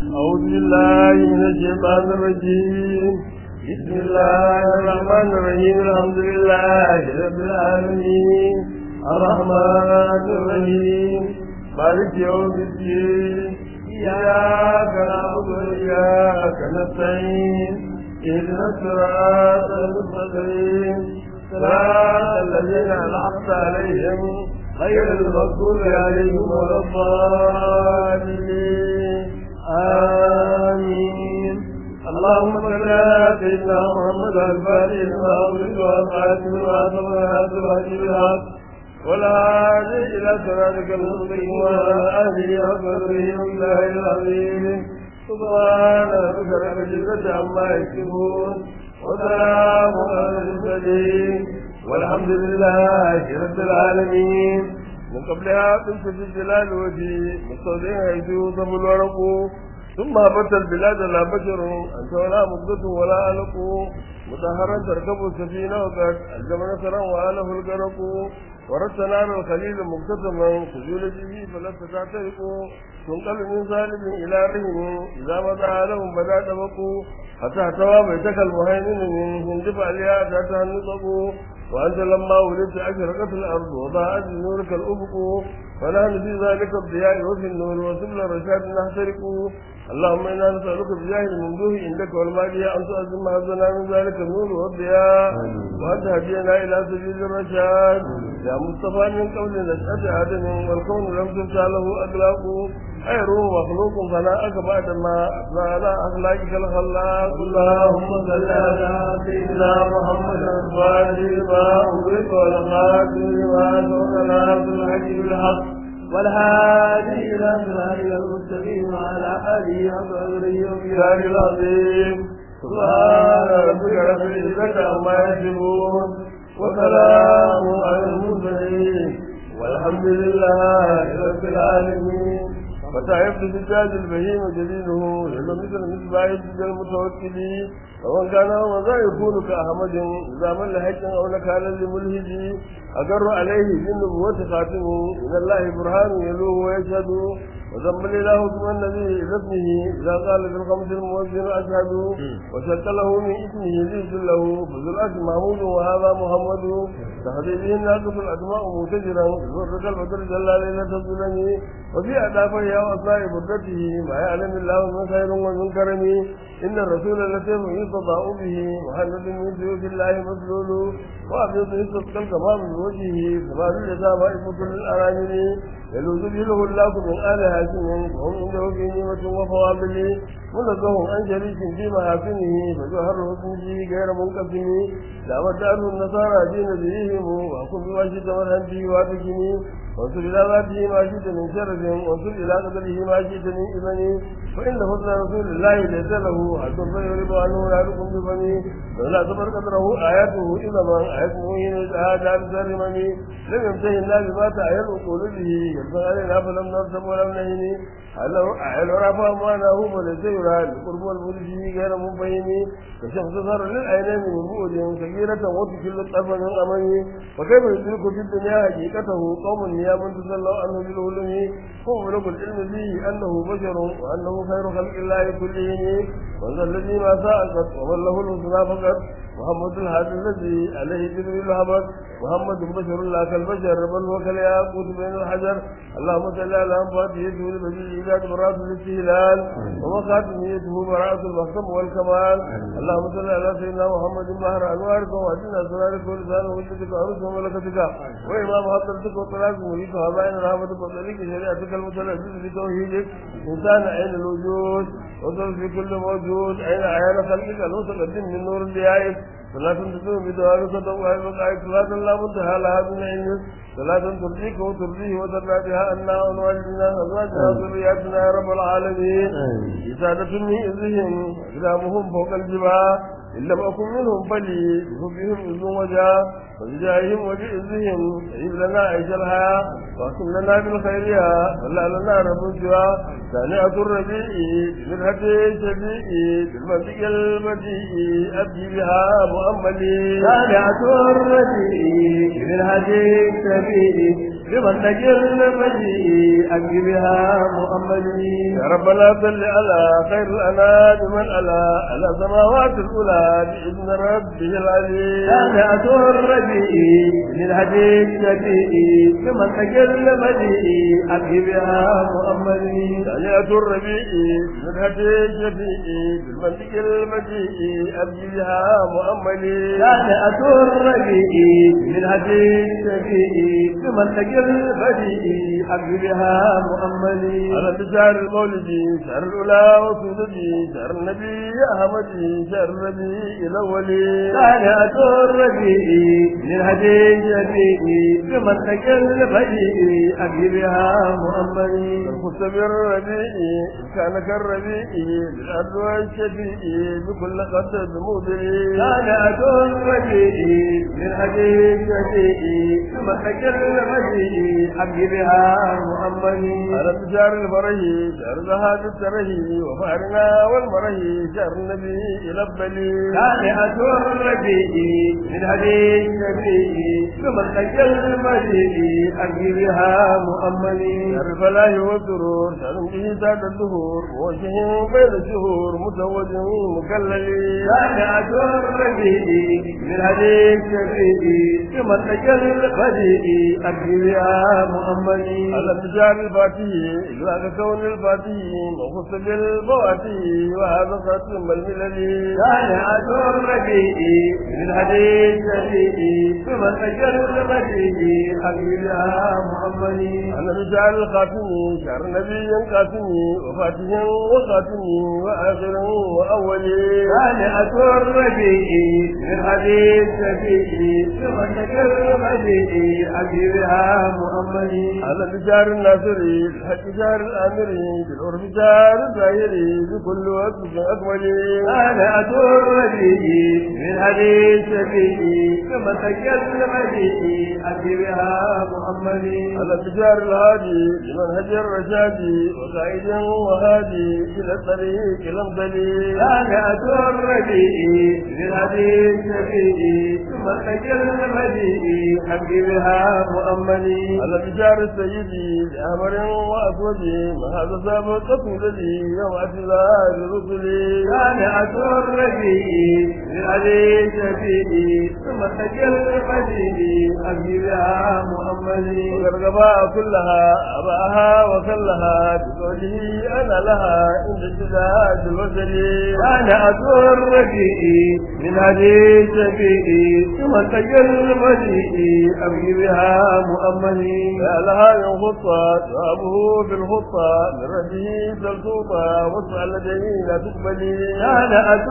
أعوذ بالله من الشيطان الرجيم بسم الله الرحمن الرحيم الحمد لله رب العالمين الرحمن الرحيم مالك يوم الدين إياك نعبد وإياك نستعين اهدنا الصراط المستقيم صراط الذين أنعمت عليهم غير المغضوب عليهم ولا الضالين آمين اللهم صل على سيدنا محمد الفاتح لما أغلق والخاتم لما سبق ناصر الهدي بالحق والهادي إلى صراطك المستقيم وعلى آله وصحبه والله العظيم سبحان ربك رب العزة عما يصفون وسلام على المرسلين والحمد لله رب العالمين من قبلها قلت في الجلال وجهي مستودعين حيث يوصف الورق ثم هبت البلاد لا بشر أنت ولا مدة ولا ألق مطهرا تركب السفينة وقد الجمع نصرا وآله الغرق وردت نار الخليل مكتسما سجول به فلست تعترق تنقل من سالم إلى رهن إذا مضى لهم بدا تبقوا حتى احتوى بيتك المهيمن من هندف عليها ذاتها النطق وأنت لما ولدت أشرقت الأرض وضاءت نورك الأفق ونحن في ذلك الضياء وفي النور وسبل الرشاد نحترق اللهم إنا نسألك بجاه الممدوح عندك والمالية أن تؤذن حظنا من ذلك النور والضياء وأن تهدينا إلى سبيل الرشاد يا مصطفى من قول نشأة آدم والكون لم تفتح له أخلاق خير مخلوق فناءك بعد ما أثنى على أخلاقك الخلاق اللهم صل على سيدنا محمد الفاتح ما أغلق والخاتم لما سبق ناصر الحق بالحق والهادي إلى صراط المستقيم وعلى آله وصحبه وبلاد العظيم سبحان ربك رب العزة عما يصفون وسلام على المرسلين والحمد لله رب العالمين فتعرف بالتاج البهيم جليله لأنه مثل مصباح الدجى المتوكل ومن كان هو ذا يكون كأحمد إذا من لحق أو نكال لملهج أقر عليه بالنبوة خاتمه من الله برهان يلوه ويشهد وذنب الإله اسم النبي إلى اسمه إذا قال في الخمس المؤذن أشهد وشك له من اسمه ليس له فذو الأسم محمود وهذا محمد تهدي به الناقص الأسماء متجرا ذرك البدر جل ليلة الظلم وفي أدافه وأصناء بردته ما يعلم الله من خير ومن كرم إن الرسول الذي يستطاع به محمد من سيوف الله مسلول وأبيض يستسقى الكمام من وجهه كمال اليتامى إفة للأرامل يلوذ به الله من آل هاشم وهم عنده في نعمة وفوابل منزه عن شريك في محاسنه فجوهر حسنه غير منقسم لا ودعه النصارى دين دينهم وأكون بما شئت مرحا به واتكني وانصر إلى ذاته ما شئت من شرف وانصر إلى قدره ما شئت من إبني فإن فضل رسول الله ليس له حد فيعرض عنه يعرفكم بفمي ولا تبر قدره آياته إذا ما آياته حين هذا بسرمني لم يمتهن الله بما تعير القول به يبقى علينا فلم نرتب ولم نهني هل رفع معناه وليس يرى القرب والبرج غير مبين كشخص صار للعينين من بعد كبيرة وتكل الطرف من أمني وكيف يدرك في الدنيا حقيقته قوم نيام تسلوا عنه بالعلم هو ملك العلم به أنه بشر وأنه خير خلق الله كلهم وذا الذي ما ساءت ومن له الحسنى فقط محمد الهادي الذي عليه جبريل هبط محمد بشر لا كالبشر بل هو كالياقوت بين الحجر اللهم صل على فاتحته لبديع العباد براءة الاستهلال ومخاتميته براءة المحكم والكمال اللهم صل على سيدنا محمد مهر انوارك واجنا سرارك ولسان وجدك وعروس وملكتك وامام حضرتك وطلاق مريك وهبائن رحمتك وطريق شريعتك المتلذذ بتوحيدك انسان عين الوجود وصل في كل موجود عين عيان خلقك المتقدم من نور الديائك صلاة تدوم بدوامك وتوقع المقاعد صلاة لا منتهى لها من علمك صلاة ترضيك وترضيه وترضى بها أنا ونوالدنا أزواجنا وذرياتنا يا رب العالمين إسادة من إذهم أقدامهم فوق الجبال إن لم أكن منهم فلي بحبهم إذ وجاء وبجاههم وبإذهم عيب لنا عيش الحياة واختم لنا بالخيرية ولا لنا رب سوى ثانية الربيع بالهدي الشبيع بالمنطق البديع أبدي بها مؤملي ثانية الربيع بالهدي الشبيع بمنطق البديع أبدي بها مؤملي محمد يا ربنا صل على خير الأنام من ألا على سماوات الأولى بإذن ربه العليم سانعة الربيع للهدي الشفيع كما تجل مديء أبي بها محمد تهيئة الربيع من هدي الشفيع بالمنطق المجيء أبي بها مؤملي سانعة الربيع للهدي الشفيع كما تجل مديء أبي بها محمد على بشار المولد شهر الأولى وسودتي شهر النبي أحمد شهر النبي الأولي سانعة الربيع للهدي الشفيع كما تجل مديء أبي بها محمد الخص بالربيع كان كالربيع بالأرض والشفيع بكل قدر مدري سانعة الربيع للهدي الشفيع كما تجل مديء أبي بها محمد على بشار الفرح شهر ذهاب السره وفارنا والمره شهر النبي الأفضل سانعة الربيع من هدي النبي ثم تجل المدين أبي بها مؤمن شهر الفلاح والسرور شهر به ساد الدهور وجه بين الشهور مزوج مكلل سانعة الربيع من هدي النبي ثم تجل المدين أبي بها مؤمن على بشار الفاتح إلا كون الفاتح وخص بالفواتح وهذا ختم الملل سانعة الربيع من هدي النبي ثم تجل المدين أبي بها مؤمن على بشار الخاتم شهر نبي قاسم وفاتح وخاتم وآخر وأول سانعة الربيع من حديث شفيع ثم تكلم به حبيبها محمد على بشار الناصري الحق شهر الآمري بالعرف شهر الظاهري بكل وقت أكمل سانعة الربيع من حديث شفيع ثم تكلم به حبيبها محمد على بشار الهادي لمنهج الرشاد وقائد وهادي إلى الطريق الأمثل سانعة الربيع من حديث شفيع ثم تكلم به حبيبها محمد على بشار السيد لأمر وأسود ما هذا سابق الذي يوم اعتذار رسلي سانعة الربيع من حديث شفيع ثم تكلم به حبيبها محمد والرغباء كلها أباها وكلها بقوله أنا لها عند اشتداد الوزن سانعة الربيع من حديث شفيع ثم تكلم به حبيبها محمد يا لها من خطة جوابه في الخطة من ربه سلطوطة واسمع لديه لا تقبلي سانعة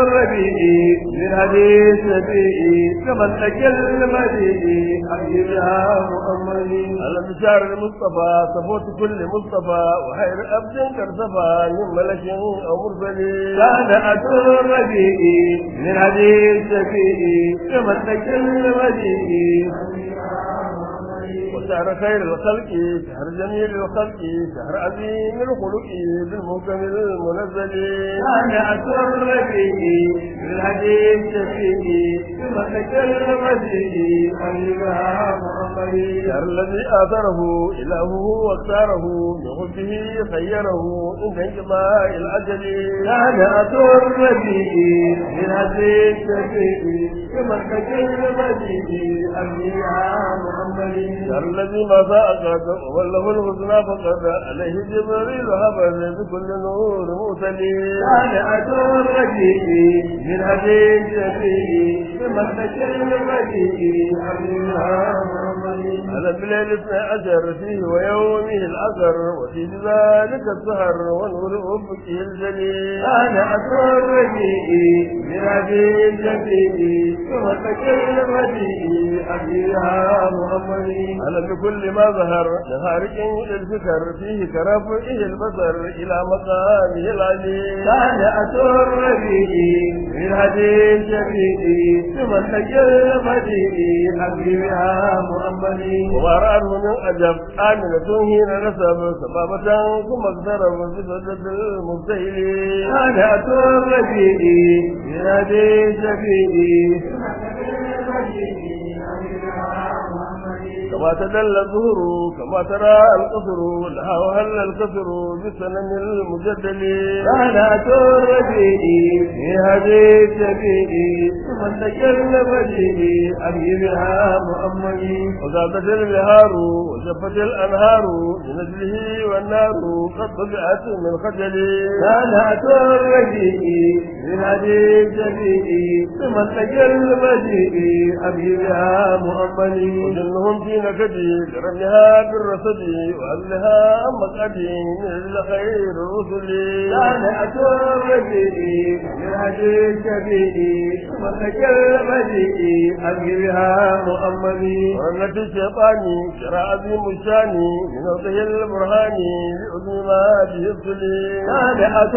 الربيع من حديث شفيع ثم تكلم به حبيبها محمد على بشار المصطفى صفوت كل مصطفى وخير أبد كرسفى من ملك أو مرسل سانعة الربيع من حديث شفيع ثم تكلم به وشهر خير الخلق شهر جميل الخلق شهر عظيم الخلق بالمحكم المنزل سانعة الربيع من حديث شفيع ثم تكلم به حبيبها محمد شهر الذي آثره إلهه واختاره من حبه خيره عند انقضاء الأجل سانعة الربيع من حديث شفيع ثم تكلم به حبيبها محمد شهر الذي ما فاقد وله الحسنى فقد عليه جبريل هبل بكل نور مرسل سانعة الربيع من حديث شفيع ثم تكلم به حبيبها محمد على الليل اثنى عشر فيه ويومه العصر وفي ذلك السهر ونور أفقه الجليل سانعة الربيع من حديث شفيع ثم تكلم به حبيبها محمد على بكل ما ظهر لخارج الفكر فيه كرفعه البصر إلى مقامه العلي سانعة الربيع من حديث شفيع ثم تكلم به حبيبها محمد وما رأته من أجب آمنة حين نسب سبابة ثم اقترب بصدة المبتهلين سانعة الربيع من حديث شفيع كما تدل الظهر كما ترى القصر لها وهل الكسر بالسنن المجدل سنة الربيع في هذه السبيل ثم تكلم به أبي بها مؤمني وزادت البهار وشفت الأنهار بنزله والنار قد طبعت من خجل سنة الربيع في هذه السبيل ثم تكلم به أبي بها مؤمني وجنهم في نكدي لرميها بالرصد وأهلها مقعدي من خير الرسل سنة الربيع في هذه السبيل ثم تكلم به أبي بها مؤمني ورنة الشيطان شرع عظيم الشان من وضع البرهان لعظم ما به الصلي سابعة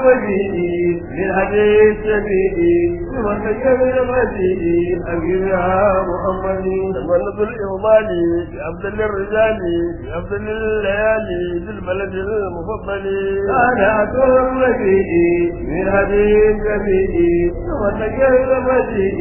الربيع للحديث الشفيع ثم تكلم به أبيها محمد تمنط الإغمال في أفضل الرجال في أفضل الليالي في البلد المفضل سابعة الربيع للحديث الشفيع ثم تكلم به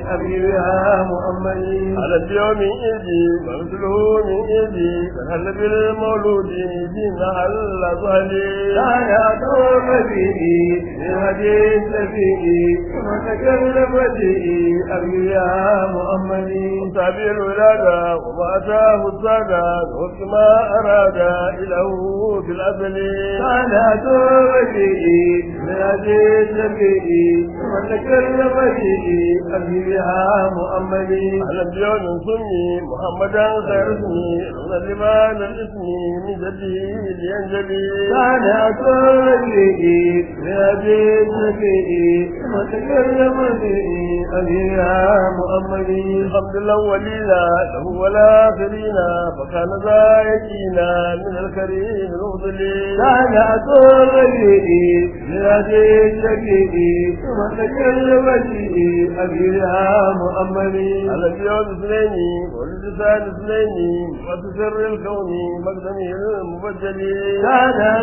أبيها محمد على اليوم إيدي ومثله من إيدي فهل بالمولود فينا هل ظهلي سابعة الربيع للحديث الشفيع ثم تكلم به أبيها محمد تابع الولادة وما أتاه السادة وفق ما أراد إله في الأزل سنة الربيع من هذه السبيل ثم تكلم به أبيها مؤمني على اليوم سمي محمدا خير اسمي رغم لبان الاسم من جده لينجلي سنة الربيع من هذه السبيل ثم تكلم به أبيها مؤمني الحمد الأولين له والآخرين فكان ذا يكينا من الكريم المفضل سنة الربيع من هذه السبيل ثم تكلم به أبيها مؤمني على اليوم اثنين ولسان اثنين وتسر الكون مقدمه المبجل كان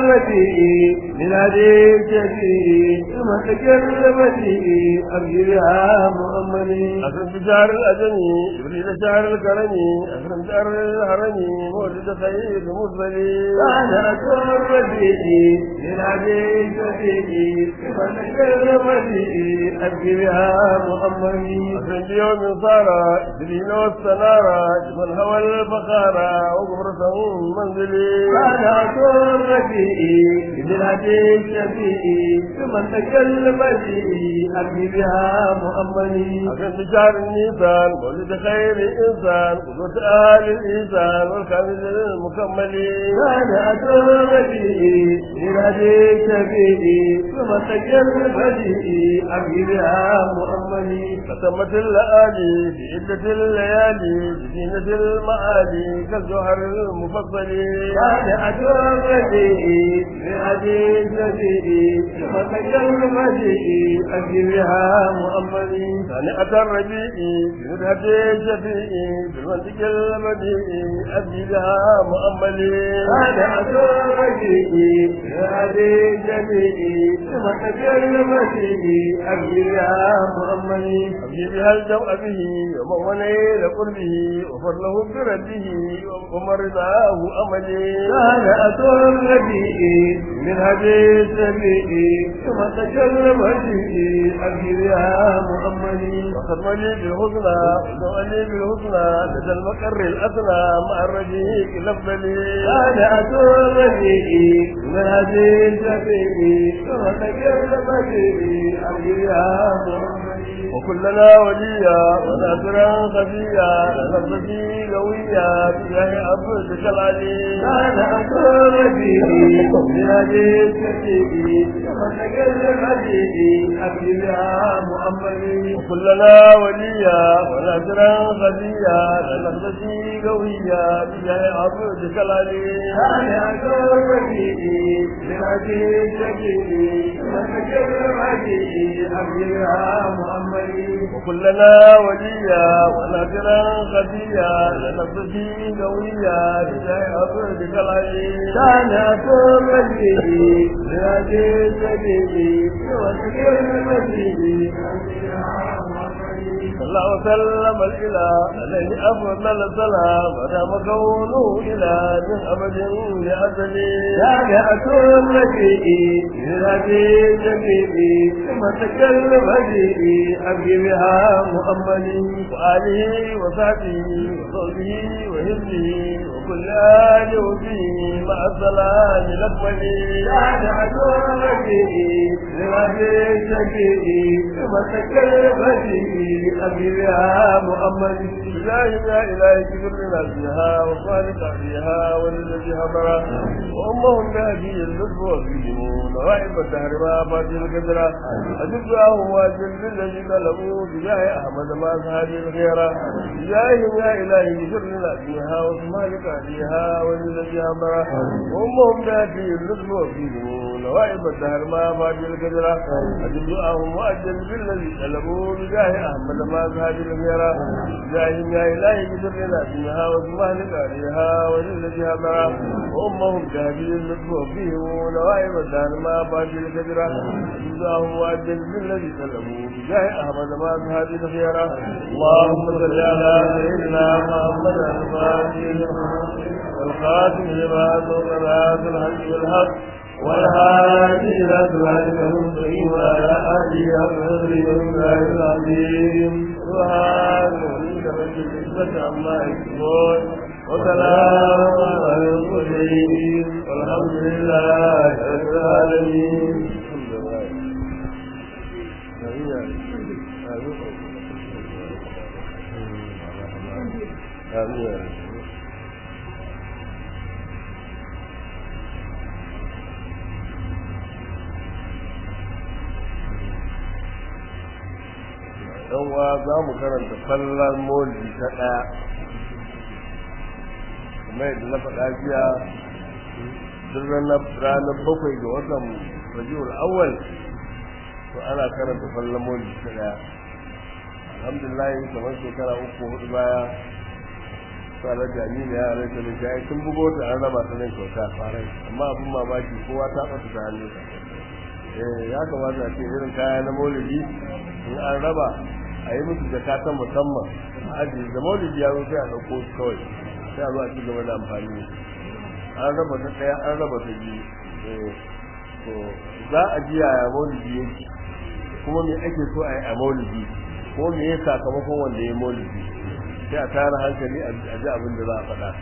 ذرتي من هذه الجديد ثم تكلم به أبيها مؤمني أكرم بشهر الأجمي إبريل شهر الكرم أكرم شهر الهرم مولد خير مرسل كان ذرتي من هذه الجديد ثم تكلم به أبيها مؤمني أكرم بيوم صار إبريل والسنارة جبل هوى الفخارة وقبرة منزلي كان ذرتي من هذه الجديد ثم تكلم به أبيها مؤمني أكرم بشهر النيسان مولد خير إنسان قدوة أهل الإنسان والكامل المكمل كان أدرتي من هذه السبيل ثم تكلم به أبيها مؤمني ختمت الليالي في عدة الليالي بزينة المعالي كالجوهر المفضل كان أدرتي من هذه السبيل ثم تكلم به أبيها مؤمني ثانية الربيع في مدهة الشفيع بالمنطق المديع أبدي بها مؤملي كان أدرتي من هذه السبيل ثم تكلم به أبيها مؤمني أبدي بها الجوء به ومن ونيل قربه وفضله برده ومرضاه أملي كان أدرتي من هذه السبيل ثم تكلم به أبيها مؤمني وختم لي بالحسنى ودعا لي بالحسنى لدى المقر الأثنى مع الرجيق الأفضل كان أدرتي من هذه السبيل ثم تكلم به أبيها مؤمني وكلنا وليا وناصرا خفيا لنفسي قويا بجاه عبدك العلي كان أدرتي من هذه السبيل ثم تكلم به أبيها مؤمني وكلنا وليا وناصرا خفيا لنفسي قويا بجاه عبدك العلي كان أدرتي من هذه السبيل ثم تكلم به أبيها مؤمني وكلنا وليا وناصرا خفيا لنفسي قويا بجاه عبدك العلي كان أدرتي من هذه السبيل ثم تكلم به أبيها مؤمني الله وسلم الإله عليه أفضل السلام ودام كونه إله من أبد لأزل جامعة الرجيء للهدي الجميل ثم تكلم هديه أبي بها محمد وآله وصحبه وصحبه وهمه وكل آل وفيه مع السلام الأكمل جامعة الرجيء للهدي الجميل ثم تكلم هديه أبي بها محمد إلهي يا إلهي كبر لنا فيها وخالق فيها وللذي همرا وأمهم بهدي اللطف وفيهم نوائب الدهر ما فاتي القدرة أجب دعاهم واجل للذي طلبوا بجاه أحمد ما سهادي الخيرة إلهي يا إلهي كبر لنا فيها وخالق فيها وللذي همرا وأمهم بهدي اللطف وفيهم نوائب الدهر ما فاتي القدرة أجب دعاهم واجل بالذي طلبوا بجاه أحمد ما سهادي الخيرة إلهي يا إلهي كبر لنا فيها وسبحانك عليها وللذي همرا وأمهم تهدي اللطف فيهم ونوائب الدهر ما فاتي الكدرة اللهم وأجل بالذي سلموا بجاه أحمد ما تهدي الخيرة اللهم صل على سيدنا محمد الفاتح والخاتم لما سوق الناس الحق والحق والهادي إلى صراطك المستقيم وعلى آله وصحبه وسلم العظيم سبحان ربك رب العزة عما يصفون وسلام على المرسلين والحمد لله رب العالمين آمين dan wa za mu karanta fallar molji ta ɗaya kuma yadda na faɗa jiya duk ranar bakwai ga watan rajiul awwal to ana karanta fallar molji ta ɗaya alhamdulillah kamar shekara uku hudu baya tsarar jami'a ya rai ta da sun bugo ta an raba ta nan kyauta farai amma abin mamaki kowa ta ɓata ta hannu eh ya kamata a ce irin kaya na maulidi in an raba a yi musu jaka ta musamman a ajiye da maulidi ya zo sai a ɗauko su kawai sai a zo a ci gaba da amfani an raba ta ɗaya an raba ta biyu to za a ji yaya maulidi yake kuma me ake so a yi a maulidi ko me ya sakamakon wanda ya maulidi sai a tara hankali a ji abin da za a faɗa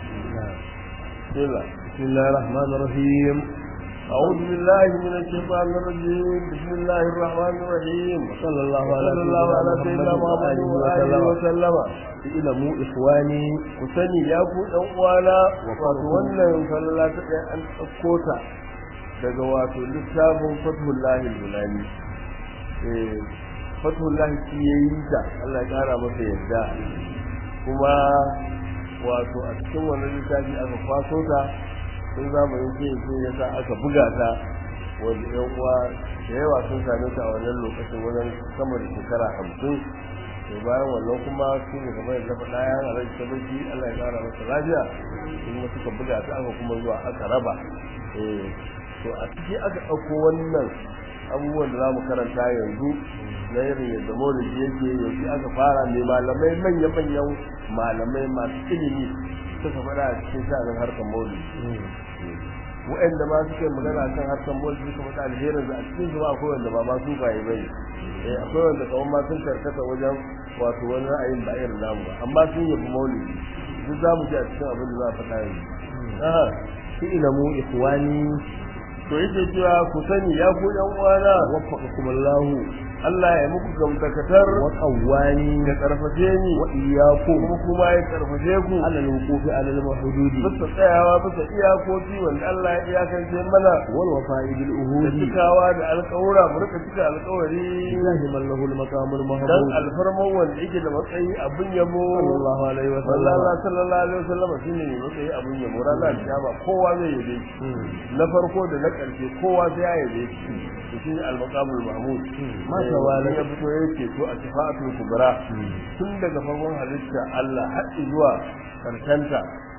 بسم الله الرحمن الرحيم أعوذ بالله من الشيطان الرجيم بسم الله الرحمن الرحيم صلى الله على صلى الله على سيدنا محمد وآله وسلم اعلموا إخواني kusani ya ku ɗan uwana wato wannan falala ta ɗaya an ɗauko ta daga wato littafin fathullahi bulani eh fathullahi shi ya yi ta Allah ya ƙara masa yadda kuma wato a cikin wannan littafi aka kwaso ta sun zamanin ce ce ya sa aka buga ta wanda yan uwa da yawa sun same ta a wannan lokacin wajen sama da shekara hamsin to bayan wannan kuma su ne kamar yadda faɗa ya a rai sabaki Allah ya ƙara masa lafiya kuma suka buga ta aka kuma zuwa aka raba eh to a ciki aka ɗauko wannan abubuwan da za mu karanta yanzu na irin yadda maulidi yake yanzu aka fara ne malamai manya-manyan malamai masu ilimi suka faɗa a cikin sha'anin harkar maulidi wa'anda ma suke magana kan harkar maulidi suka faɗa alherin da a cikin su ba akwai wanda ba ma su baye bai eh akwai wanda kawai ma sun karkata wajen wato wani ra'ayin ba irin namu ba amma sun yabi maulidi duk za mu ji a cikin abin da za a faɗa yanzu اعلموا إخواني to yake cewa ku sani ya ku yan uwana وفقكم الله Allah ya muku gamtakatar وقواني da karfafe ni وإياكم kuma kuma ya karfafe ku على الوقوف على المحدود bisa tsayawa bisa iyakoki wanda Allah ya iyakance mana والوفاء da بالعهود cikawa da alƙawura mu rika cika alƙawari لله من له المقام dan المحمود alfarman wanda yake da matsayi abin yabo صلى الله عليه Allah وسلم sallallahu alaihi wasallam shine ne matsayi abin yabo ranar kiyama kowa zai yabe shi na farko da na ƙarshe kowa sai ya yabe shi to shine al-maqamul mahmud Ma Eh, tawala. ya fito yake to a shafa'atul kubra tun daga farkon halitta Allah har zuwa karkanta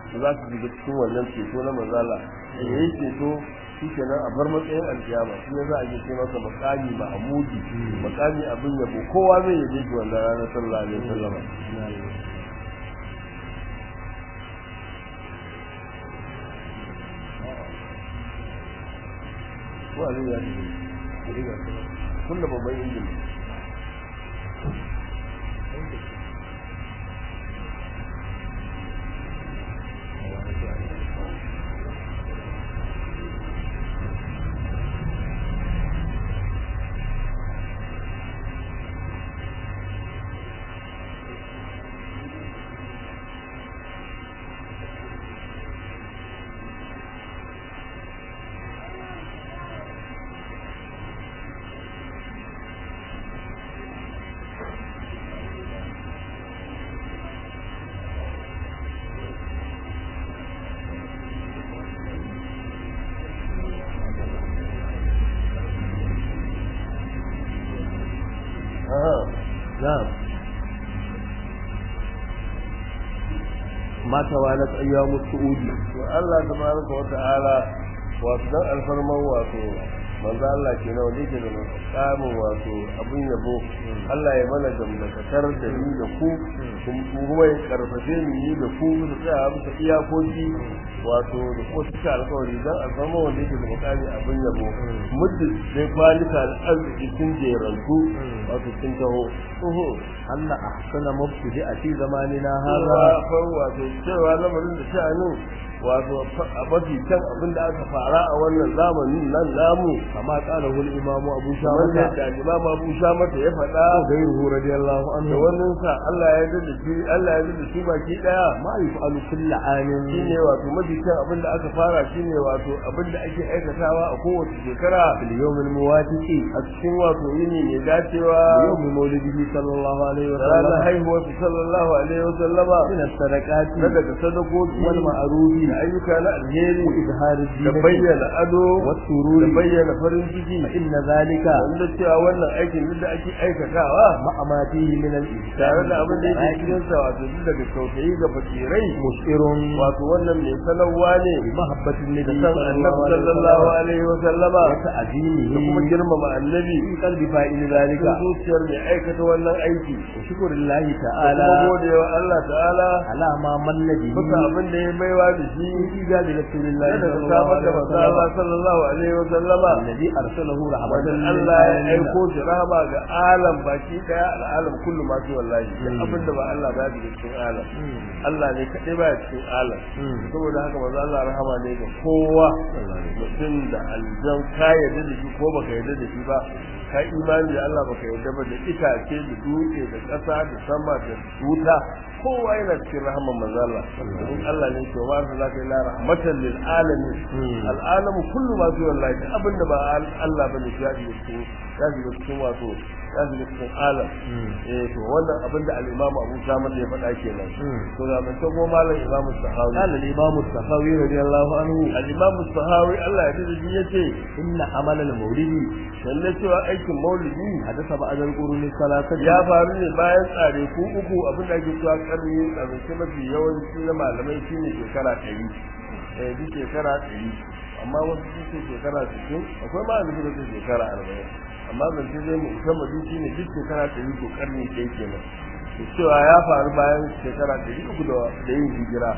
za su shiga cikin wannan ceto na manzala da ya yi ceto shi kenan a bar matsayin alkiyama shi ne za a ce masa makami mahmudi makami abin yabo kowa zai yabe shi wannan ranar sallallahu alaihi wasallam ko a zai ya ce kunna babban injin na'am ma tawalat ayyamu su'udi to Allah tabaraka wa ta'ala wato dan alfarman wato manzo Allah ke nan wanda yake da makamin wato abin yabo Allah ya mana gamdakatar da ni da ku kuma ya karfafe ni ni da ku da tsaya muka iyakoki wato da kuma suka alkawari dan alfarma wanda yake da makami abin yabo muddin sai kwalika da arziki sun jerantu wato sun taho anna ahsana mubtadi a fi zamanina haka hadha wato cewa lamarin da sha'anin wato a mafi can abin da aka fara a wannan zamanin nan namu kama qala hul imamu abu kamar shawata yadda imam abu shamata ya faɗa gairuhu radiyallahu da anhu wannan sa Allah ya yarda shi Allah ya yarda shi baki daya ma yuf'alu kullu amin shine wato mafi can abin da aka fara shine wato abin da ake aikatawa a kowace shekara fil yawmil muwafiqi a cikin wato yini mai dacewa yawmi mawlidihi sallallahu alaihi wa da ranar sallam haihuwar sallallahu alaihi wa sallama min as-sadaqati na daga sadakoki wal ma'rufi da ayyuka na alheri wa izhar da ad-din bayyana ado wa da sururi bayyana farin ciki inna zalika wanda cewa wannan aikin duk da ake aikatawa ma'a ma fihi min al-ihsan tare da abin da yake cikin sa wato duk daga tausayi ga fakirai mushirun wato wannan mai sanarwa ne bi mahabbatin da nabi san annabi sallallahu alaihi wa sallama wa ta'zimihi da kuma girmama annabi fi qalbi fa'il cikin zalika zuciyar mai aikata wannan aiki wa shukrullahi da ta'ala kuma godewa Allah ta'ala ala ma manna bihi bisa abin da ya baiwa da shi fi ijabi rasulillahi da sallallahu samar da alaihi wa manzo Allah sallam sallallahu alaihi wa sallama alladhi arsalahu wanda rahmatan lil Allah ya alamin aiko shi rahama ga alam baki daya al'alam kullu ma fi wallahi duk abin da ba Allah ba ya cikin alam Allah ne kadai ba ya cikin alam saboda haka manzo Allah rahama ne ga kowa mutum da aljan ka yarda da shi ko baka yarda da shi ba ka imani da Allah baka yarda ba da itace da dutse da ƙasa da sama da wuta kowa yana cikin rahaman manzo Allah in Allah ne ke wa za ka ila rahmatan lil alamin al alam kullu ma fi wallahi duk abin da ba Allah bane ya ji cikin ya ji cikin wato ya ji cikin alam eh to wannan abin da al imam Abu Samad ya faɗa kenan to da ban tago malam Imam Sahawi قال الإمام السخاوي رضي الله عنه al imam Sahawi Allah ya ji yace إن عمل المولد lalle cewa aikin maulidi حدث بعد القرون الثلاثة ya faru ne bayan tsare ku uku abin da ake cewa karni tsarki mafi yawanci na malamai shine shekara ɗari eh duk shekara ɗari amma wasu sun ce shekara sittin akwai ma da suka ce shekara arba'in amma zance zai mu sama duk shine duk shekara ɗari ko karni ɗaya kenan to cewa ya faru bayan shekara ɗari uku da da yin hijira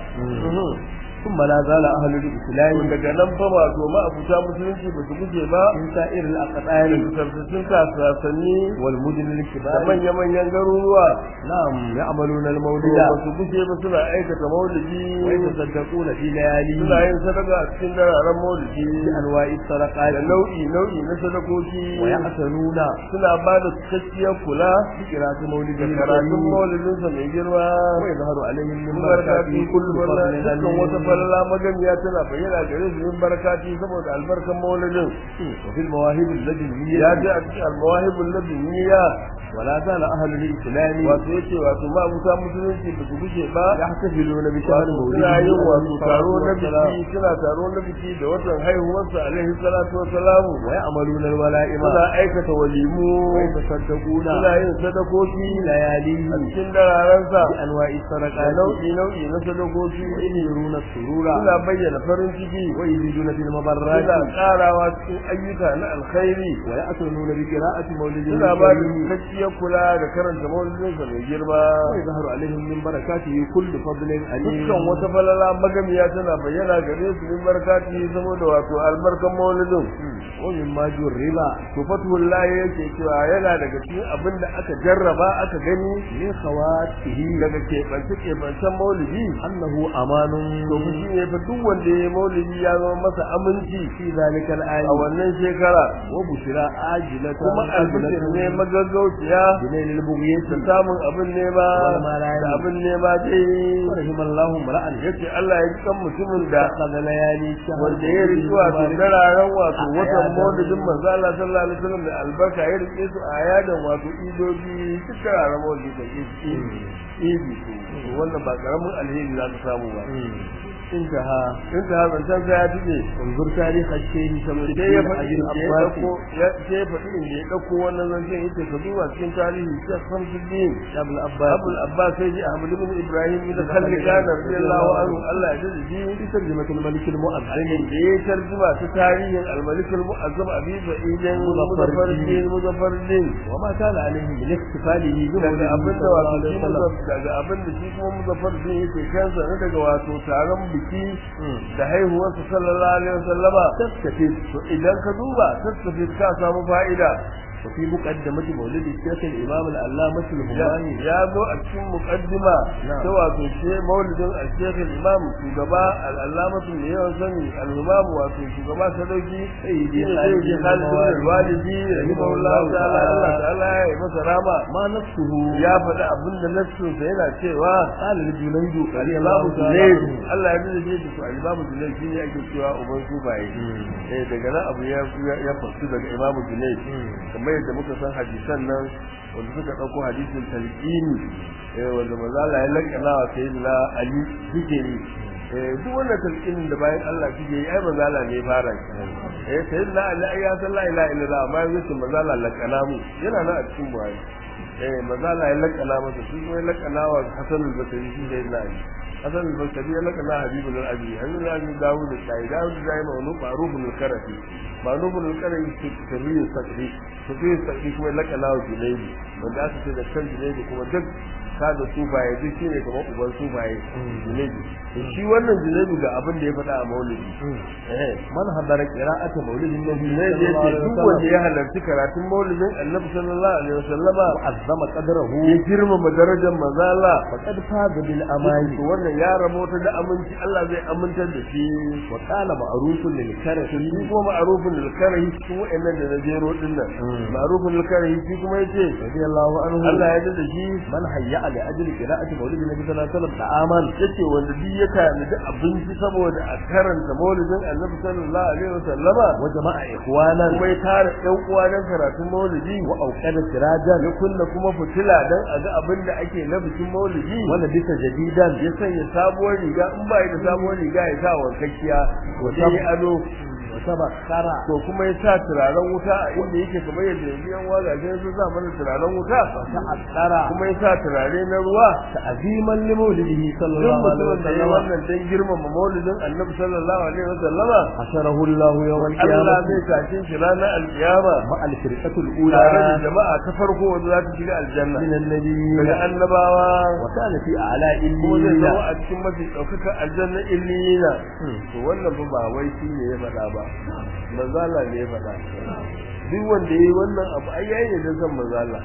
ثم لا زال أهل الإسلام daga nan fa wato ma abuta musulunci ba su guje ba من سائر الأقطار da tabbacin kasasanni والمدن da الكبار manya-manyan garuruwa نعم يعملون ba المولد su guje ba suna aikata maulidi ويتصدقون في لياليه suna yin sadaka a cikin dararen maulidi بأنواع da الصدقات nau'i nau'i na sadakoki ويحسنون suna ba da cikakkiyar kula بقراءة مولده da karatun الكريم maulidinsa mai girma ويظهر عليهم من barka بركاته fi كل kullu فضل dukkan wata غني falala magamiya tana bayyana gare su min barakati saboda albarkan maulidin وفي المواهب اللدنية ya ji a cikin almawahibul ladiniya ولا زال أهل الإسلام wato yace wato ma abuta musulunci ba su gushe ba يحتفلون بشهر suna yin wato taro na مولده biki suna taro na biki da watan haihuwarsa alaihi salatu wassalamu ويعملون الولائم suna aikata walimu ويتصدقون suna yin sadakoki في a لياليه cikin dararensa بأنواع da الصدقات nau'i nau'i na sadakoki ويظهرون السرور suna bayyana farin ciki ويزيدون في suna المبرات karawa cikin ayyuka na alkhairi ويأتون بقراءة مولد suna ba da الكريم cikakkiyar kula da karanta maulidinsa mai girma ويظهر عليهم من بركاته كل فضل عليم dukkan wata falala magamiya tana bayyana gare su min barkati saboda wato albarkan maulidin ومما جرب to fathul lahi yake cewa yana daga cikin abin da aka jarraba aka gani من خواته daga keɓance keɓancen maulidi أنه أمان to fa shi ne fa duk wanda ya yi maulidi ya zama masa aminci في ذلك الآن a wannan shekara وبشرى آجلة kuma albishir ne magaggauciya بنيل da البغية samun abin nema Wal malami. da abin nema dai ورحم الله امرأ yace Allah ya ji kan mutumin da اتخذ ليالي الشهر wanda ya riki wato dararen wato watan maulidin manzo Allah sallallahu alaihi wasallam da albarka ya rike su a yadan wato idoji duk dararen maulidi da idi idi to wannan ba karamin alheri za ka samu ba انتهى in ta hazancan sai ya tije انظر تاريخ الشيخ شمس sai ya الدين faɗi أجل inda ya الأبواب ɗauko ya sai ya faɗi inda ya ɗauko wannan zancen yace ka duba cikin tarihi Sheikh Samsuddin أبو الأبواب Abu al-Abbas sai ji Ahmad ibn Ibrahim ibn Khallikan radiyallahu anhu Allah ya jaddada shi في ترجمة الملك المؤذن da ya tarjuma ta tarihin al-Malik al-Mu'azzam Abi Sa'id Muzaffaruddin Muzaffaruddin وما كان عليه من احتفاله daga abin da wato shi وسلم Muzaff- daga abin da shi kuma Muzaffaruddin yake kansa na daga wato taron biki da haihuwarsa sallallahu alaihi wasallama تستفيد to idan ka duba tattafi ka samu fa'ida وفي مقدمة مولد الشيخ الإمام العلامة الهماني ya zo a cikin muqaddima Na'am. ta wato she maulidin al-Sheikh al-Imam shugaba al-Allamatu ne yawan sani al-Imam wato shugaba sadauki Sayyidi Sayyidi Khalid bin al-Walidi rahimahullahu ta'ala Allah ta'ala ya yi masa rama ما نفسه ya faɗi abin da nassinsa yana cewa قال لجنيد رضي al-Imam الله تعالى Junayd عنه Allah ya nuna shi da al-Imam Junayd shi ne ake cewa uban sufaye eh daga nan abu ya ya fasu daga Imam Junayd kamar yadda muka san hadisan nan wanda suka dauko hadisin talqini eh wanda manzo Allah ya lakana wa sayyidina Ali zikiri eh duk wannan talqinin da bayan Allah suke yi ai manzo Allah ne ya fara shi eh sayyidina Ali ai ya san la ilaha illallah amma yanzu manzo Allah lakana mu yana nan a cikin Buhari eh manzo Allah ya lakana masa shi kuma ya lakana wa Hasan al-Basri shi sayyidina Ali Hasan al-Basri ya lakana Habibul Abi Habibul Abi Dawud da Dawud da ya ma'ruf ma'rufun al-Karafi ma'rufun al-Karafi tabiyyun sakri tabiyyun sakri kuma ya lakana wa Junaidi wanda aka ce da kan Junaidi kuma duk kada sufaye duk shine kamar uban sufaye Junaidi to shi wannan Junaidi ga abin da ya faɗa a Maulidi eh من حضر قراءة مولد النبي Junaidi صلى الله yace عليه duk wanda وسلم ya halarci karatun Maulidin Annabi sallallahu alaihi wasallama وعظم قدره ya girmama darajar manzo Allah فقد فاز بالأمان to wannan ya rabota da aminci Allah zai amintar da shi وقال معروف للكرم shi kuma ma'arufin alkarahi cikin wa'annan da na jero din nan ma'arufin alkarahi shi kuma yace رضي الله عنه Allah ya da shi من هيأ لأجل قراءة مولد النبي صلى الله عليه وسلم طعاما yace wanda duk ya tanadi abinci saboda a karanta maulidin Annabi sallallahu alaihi wasallama وجمع إخوانا kuma ya tara ɗan uwa dan karatun maulidi وأوقد سراجا ya kunna kuma fitila dan a ga abin da ake na bikin maulidi ولبس جديدا ya sanya sabuwar riga in ba da sabuwar riga ya sa wankakkiya Wata- sai ya ado وتبخر to kuma ya sa turaren wuta a inda yake kamar yadda yanzu yan wagajen sun sa mana turaren wuta وتعطر kuma ya sa turare na ruwa تعظيما لمولده صلى duk الله عليه mutumin da ya وسلم wannan dan girmama maulidin annabi sallallahu alaihi wa sallama حشره الله يوم Allah القيامة zai tashe shi ranar alkiyama مع الفرقة tare da الأولى jama'a ta farko wanda za ta shiga aljanna من النبي daga annabawa وكان في أعلاء kuma zai zama الليلة a cikin mafi ɗaukaka aljanna illiyina to wannan fa ba wai shi ne ya faɗa ba manzala ne ya faɗa duk wanda yayi wannan abu ai yayi ne dan san manzala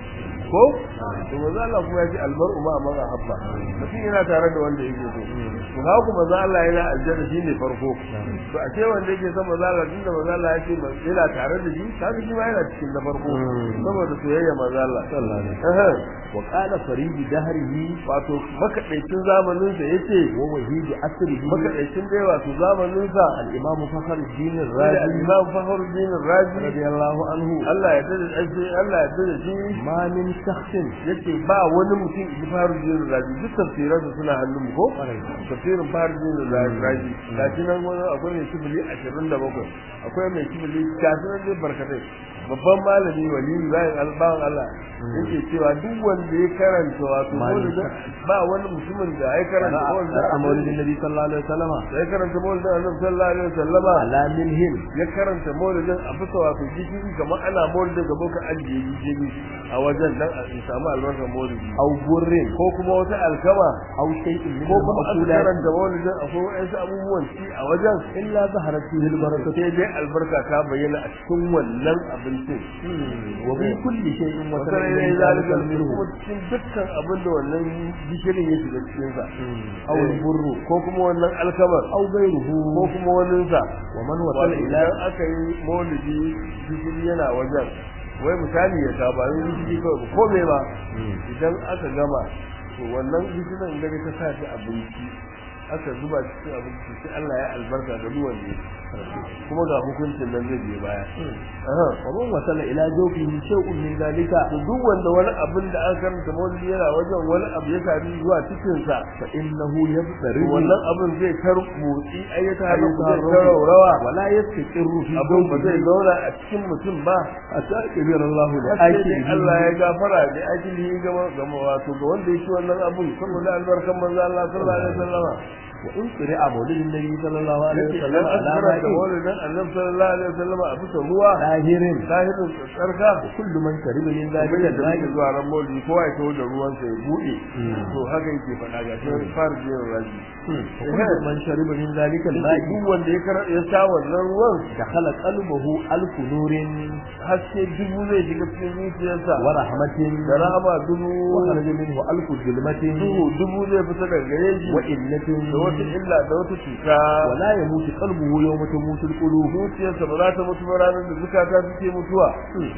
ko to manzo Allah kuma ya ce almar'u ma man ahabba mutum yana tare da wanda yake so to haka kuma manzo Allah yana aljanna shine farko to a ce wanda yake son manzo Allah tunda manzo Allah ya ce yana tare da shi kaga shi ma yana cikin na farko saboda soyayya manzo Allah sallallahu alaihi eh wa qala faridi dahrihi wato makaɗaicin zamanin sa yace wa wahidi asrihi makaɗaicin dai wato zamanin sa al-imam fakhruddin da ar-razi al-Imam Fakhruddin Razi radiyallahu anhu Allah ya dade shi Allah ya dade shi ma min shakhsin yace ba wani mutum da Fakhruddin Razi duk tafsiran su suna hannun mu ko tafsirin Fakhruddin Razi gashi nan wani akwai mai kibili 27 akwai mai kibili gashi nan dai barkatai babban malami wali bayan albawan Allah yake cewa duk wanda ya karanta wato maulidin ba wani mutumin da ya karanta ra'a maulidin maulidin nabi sallallahu alaihi wasallam ya karanta maulidin Annabi sallallahu alaihi wasallama ala minhim ya karanta maulidin a bisa wato gishiri kamar ana maulidin ga boka ajiye gishiri a wajen dan a samu albarkar maulidi aw burrin ko kuma wata alkama aw shay'in min ko kuma aka al-maqsulat karanta maulidin akwai wa'ansu abubuwan ci a wajen illa zaharat fihi al-barakatu sai dai albarka ta bayyana a cikin wannan abincin wa bi kulli shay'in wa wasarai ne zalika kuma cikin dukkan abin da wannan gishirin ya shiga cikin sa aw al-burru ko kuma wannan alkamar aw ghayruhu ko kuma wannan sa wa man wato wasala ila idan aka yi maulidi gishiri yana wajen wai misali ya saba yin gishiri kawai ba kome ba idan aka gama to wannan gishirin da ta sa shi abinci aka zuba cikin abinci sai Allah ya albarka ga duwan ne kuma ga hukuncin nan zai biyo baya aha wa man wasala ila jawfihi shay'un min dhalika to duk wanda wani abin da aka karanta maulidi yana wajen wani abu ya sami zuwa cikin sa fa innahu yabtari wannan abin zai tar motsi ayyata Ayyata halittu zai rawa. taraurawa wala yastaqirru fi abin ba zai jawfihi zauna a cikin mutum ba hatta kabira Allah li sai dai akili Allah ya gafara da ajili ga ga wato ga wanda yake wannan abun saboda albarkan manzo Allah sallallahu alaihi wasallam wa in qira'a maulidin nabi sallallahu alaihi yake wasallam idan an ala karanta ma'i maulidin annabi sallallahu alaihi wasallam a bisa ruwa zahirin zahirin tsarka kullu man shariba min kuma dhalika yadda al-ma'i muke zuwa ran maulidi kowa ya tawo da ruwan sa ya bude to haka yake faɗa ga shi fara jin raji kullu man shariba min dhalika al-ma'i duk wanda ya karanta ya sha wannan ruwan dakhala qalbuhu alfu nurin haske dubu zai shiga cikin zuciyarsa wa rahmatin da rahama wa dubu kharaja minhu alfu zulmatin duhu dubu zai fita daga gare shi wa illatin da wata illa da wata cuta ولا يموت قلبه يوم تموت القلوب zuciyarsa ba za ta mutu ba ranar da zukata suke mutuwa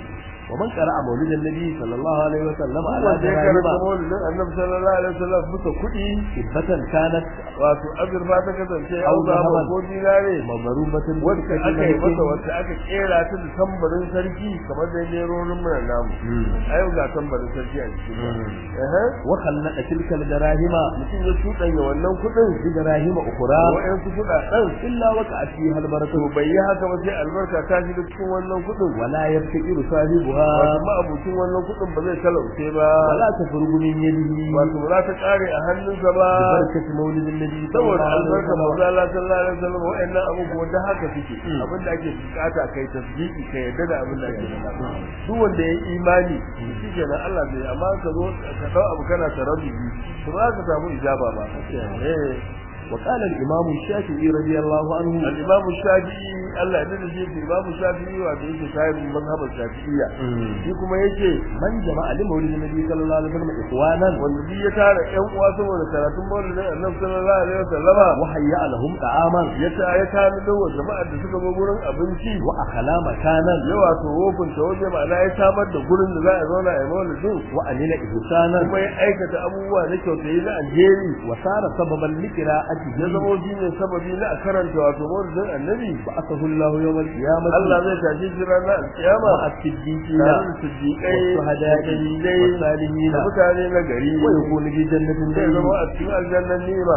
ومن قرأ مولد النبي صلى الله عليه وسلم على wanda ya karanta دراهم maulidin annabi sallallahu alaihi wasallam bisa kuɗi كذبة كانت wato azurfa ta kasance Au au zama zahaban. ko dinare مضروبة wacce aka yi masa بالسكة wacce aka kera ta da tambarin sarki kamar da nerorin mu na namu a yau ga tambarin sarki a cikin ba Ehe. وخلق تلك الدراهم mutum ya cuɗanya wannan kuɗin بدراهم أخرى wa'yansu kuɗaɗen إلا وقعت فيها البركة to bai yi haka ba sai albarka ta shiga cikin wannan kuɗin ولا يفتقر wato صاحبها ma'abucin wannan kuɗin ba zai talauce ba ولا تفرغ من يده wato ba za ta ƙare a hannunsa ba ببركة مولد النبي صلى saboda الله عليه albarkar manzo وسلم Allah sallallahu alaihi wasallam wa'annan abubuwan da haka suke abin da ake bukata kai tasdiki kai yadda da abin da ake faɗa duk wanda ya yi imani shi kenan Allah zai amma ka zo ka dau abu kana taraddudi to ba ka samu ijaba ba eh وقال الإمام الشافعي رضي الله عنه al-imam shafi'i Allah ya dade shi imam shafi'i wato yake sahibin mazhabar shafi'iyya shi kuma yake من جمع لمولد النبي صلى الله عليه وسلم إخوانا wanda duk ya tara ƴan uwa saboda karatun maulidin annabi sallallahu alaihi wasallama وهيأ لهم طعاما ya ta ya tana wa jama'ar da suka zo gurin abinci وأخلا مكانا ya wato wofin ta waje ma'ana ya samar da gurin da za a zauna a yi maulidin وأمن إحسانا kuma ya aikata abubuwa na kyautayi na alheri وصار سببا لقراءته ya zama shi ne sababi na a karanta wato maulidin annabi بعثه الله يوم القيامة Allah zai tashi shi ranar alkiyama مع الصديقين tare da siddiƙai da والشهداء shahidai والصالحين da mutane na gari ويكون في جنة zai zama النعيم a cikin aljannan nima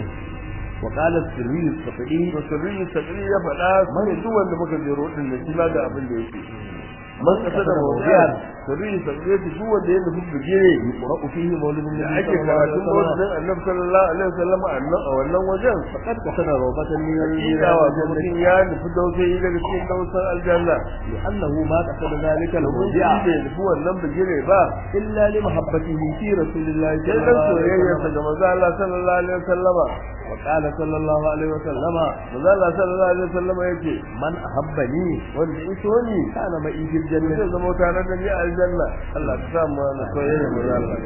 وقال السري الصفعي to sirri sakri ya faɗa mai duk wanda muka jero din da shi ma ga abin da yake man kasa da mawdiyar sirri sakri ya duk wanda ya nufi bigire يقرأ فيه مولد da النبي ake صلى الله عليه karatun وسلم mawdin annabi sallallahu alaihi wasallam a nan a wannan wajen فقد قصد روضة من hakika wato الجنة mutum ya nufi dausayi daga cikin dausar aljanna لأنه ما قصد ذلك domin shi الموضع bai nufi wannan bigire ba إلا لمحبته في رسول الله sai صلى dan الله عليه soyayyarsa وسلم ga manzo Allah sallallahu alaihi wasallama وقال صلى الله عليه وسلم manzo Allah sallallahu alaihi wasallama yake من أحبني wanda iso ni كان معي في zai الجنة zama tare da ni a aljanna Allah ka sa mu na soyayya mu Allah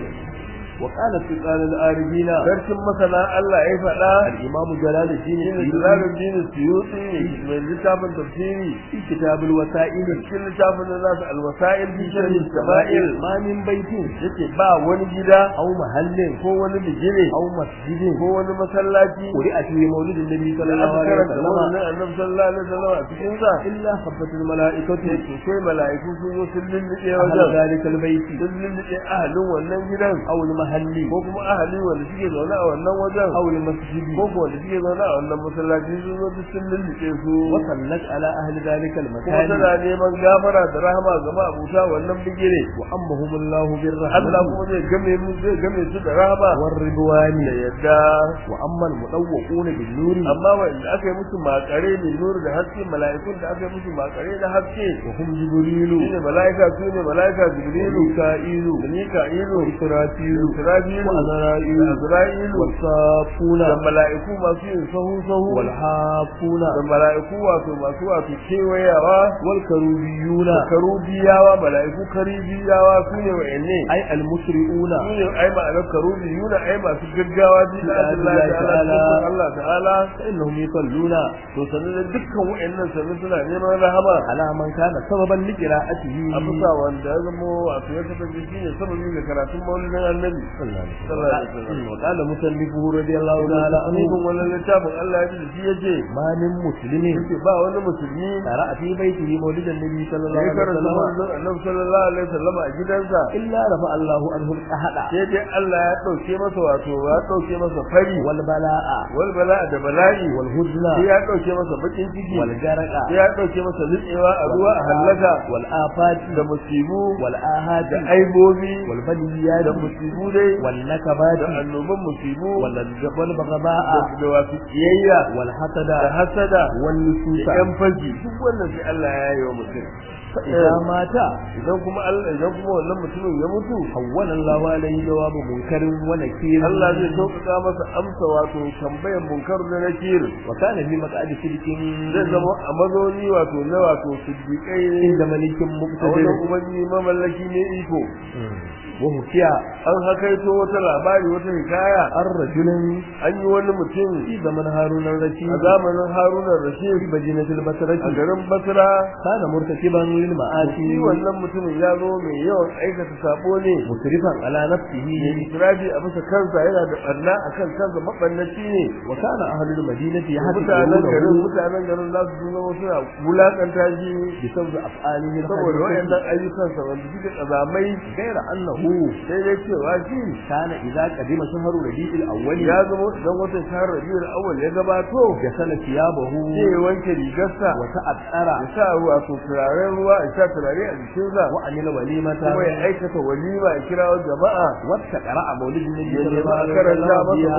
وقال سلطان العارفين sarkin masana Allah ya faɗa الإمام جلال الدين shine السيوطي Jalaluddin Suyuti mai littafin tafsiri في كتاب الوسائل cikin littafin da nasu alwasa'il fi sharhi sama'il ما من بيت yake ba wani gida أو محل ko wani bijire أو مسجد ko wani masallaci قرئ فيه مولد النبي صلى da الله aka عليه karanta وسلم wannan annabi sallallahu alaihi wasallam a cikin sa إلا خفت الملائكة yake sai mala'iku sun zo sun lulluɓe أهل wajen ذلك البيت sun lulluɓe ahalin wannan gidan أو المحل ko kuma ahali wanda suke zaune a wannan wajen أو المسجد ko ko wanda suke zaune a wannan masallaci sun zo duk sun lulluɓe su وصلت على أهل ذلك kuma المكان tana neman gafara da rahama ga ma'abuta wannan bigire وأمهم الله Allah بالرحمة kuma zai game mu zai game su da rahama والرضوان da yadda وأما المطوقون بالنور amma wanda aka yi musu makare ne nuru da haske mala'ikun da aka yi musu makare da haske وهم جبريل shine mala'ika su ne mala'ika jibrilu وميكائيل da mika'ilu وإسرافيل isra'ilu وأزرائيل da azra'ilu والصافون da mala'iku masu yin sahu sahu والحافون da mala'iku wato masu wato kewayawa والكروبيون da karubiyawa mala'iku karibiyawa su ne wa'anne أي المسرعون su ne ai ma'anar karubiyuna ai masu gaggawa bi da Allah ta'ala cikin Allah ta'ala فإنهم يصلون to sanin da dukkan wa'annan sanin suna neman rahama على من كان سببا لقراءته a bisa wanda ya zama wato ya kasance shi ne sababi ga karatun maulidin annabi sallallahu alaihi wasallam وقال مصنفه رضي الله تعالى عنه anibin wannan littafin Allah ya ji da shi yace ما من مسلم yake ba wani musulmi قرأ في بيته مولد النبي صلى الله ya عليه karanta وسلم maulidin annabi sallallahu alaihi wasallam a gidansa إلا رفع الله عنه الأحد sai dai Allah ya dauke masa wato ya dauke masa fari والبلاء wal bala da bala'i والهزن sai ya dauke masa bakin ciki والجرق sai ya dauke masa nutsewa a ruwa a hallaka والآفات da musibu والآهات da aibobi والبليات da musibu dai والنكبات da annoban musibu والبغباء da da wasu kiyayya والحسد da hasada والنسوس da yan faji duk wannan sai Allah ya yi wa mutum فإذا مات idan kuma Allah idan kuma wannan mutumin ya mutu حول الله عليه جواب منكر ونكير Allah zai sauƙaƙa masa amsa wato tambayan munkar da nakir وكان في مقعد صدق zai zama a mazauni wato na wato siddiƙai عند ملك a مقتدر wajen ubangi mamallaki ne iko وحكي an hakaito wata labari wata hikaya عن رجل an yi wani mutum في زمن هارون الرشيد a zamanin harunan في rashid مدينة a البصرة garin basra كان مرتكبا shi للمعاصي wannan mutumin ya zo mai yawan aikata sabo ne مسرفا على نفسه mai israfi a bisa kansa yana da ɓarna a kan kansa maɓannaci ne وكان أهل المدينة mutanen garin يحسبونه mutanen garin za su zama suna wulaƙanta shi بسبب أفعاله saboda الخبيثة wayannan ayyukansa wanda suke ƙazamai غير أنه sai dai cewa shi كان إذا قدم شهر ربيع الأول ya zama idan watan shahar rabiul awwal ya gabato غسل ثيابه sai ya wanke rigarsa وتأثر ya sa ruwa to turaren ruwa ya sa turare a jikinsa وعمل وليمة kuma ya aikata walima ya kira jama'a واستقرأ مولد النبي ya صلى nemi الله a عليه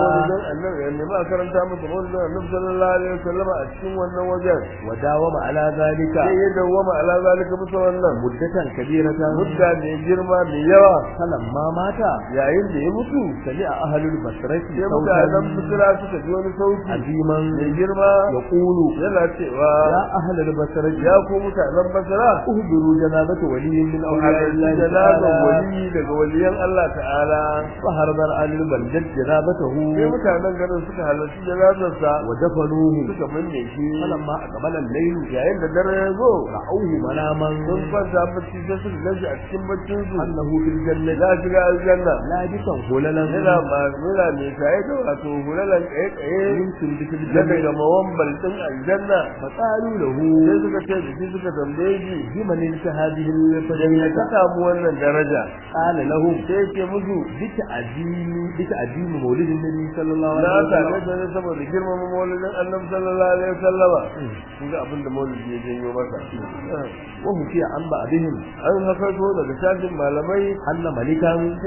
karanta masa وسلم maulidin annabi ya nemi a karanta masa maulidin annabi فيها sallallahu alaihi wasallam a cikin wannan wajen وداوم على ذلك sai ya dawwama ala zalika bisa wannan مدة كبيرة mudda mai girma mai yawa فلما مات yayin da ya mutu سمع أهل البصرة sai mutanen صوتا misira suka ji wani sauti عظيما mai girma يقول yana cewa يا أهل البصرة ya ku mutanen basira اهدروا جنازة ولي من ku أولياء halarci الله janazan تعالى wali daga waliyan Allah ta'ala فهرب أهل البلدة جنازته sai mutanen garin suka halarci janazarsa ودفنوه suka binne shi فلما أقبل الليل yayin da dare ya zo رأوه مناما sun kwanta bacci sai suka gaji a cikin baccin su أنه في الجنة za shiga aljanna لابسا هللا yana ma yana mai shaye da wato hulalan kaye kaye من سندس na daga الجنة mawambal din aljanna فقالوا له sai suka ce da shi suka tambaye shi بمن انت هذه da ka الفضيلة samu wannan daraja قال لهم sai ke musu بتعديم بتعديم مولد النبي صلى الله عليه na same وسلم ta ne saboda girmama maulidin annabi sallallahu alaihi wasallama kun ga abin da maulidi ya janyo masa وحكي عن بعضهم an hakato daga shafin malamai أن ملكا cewa an yi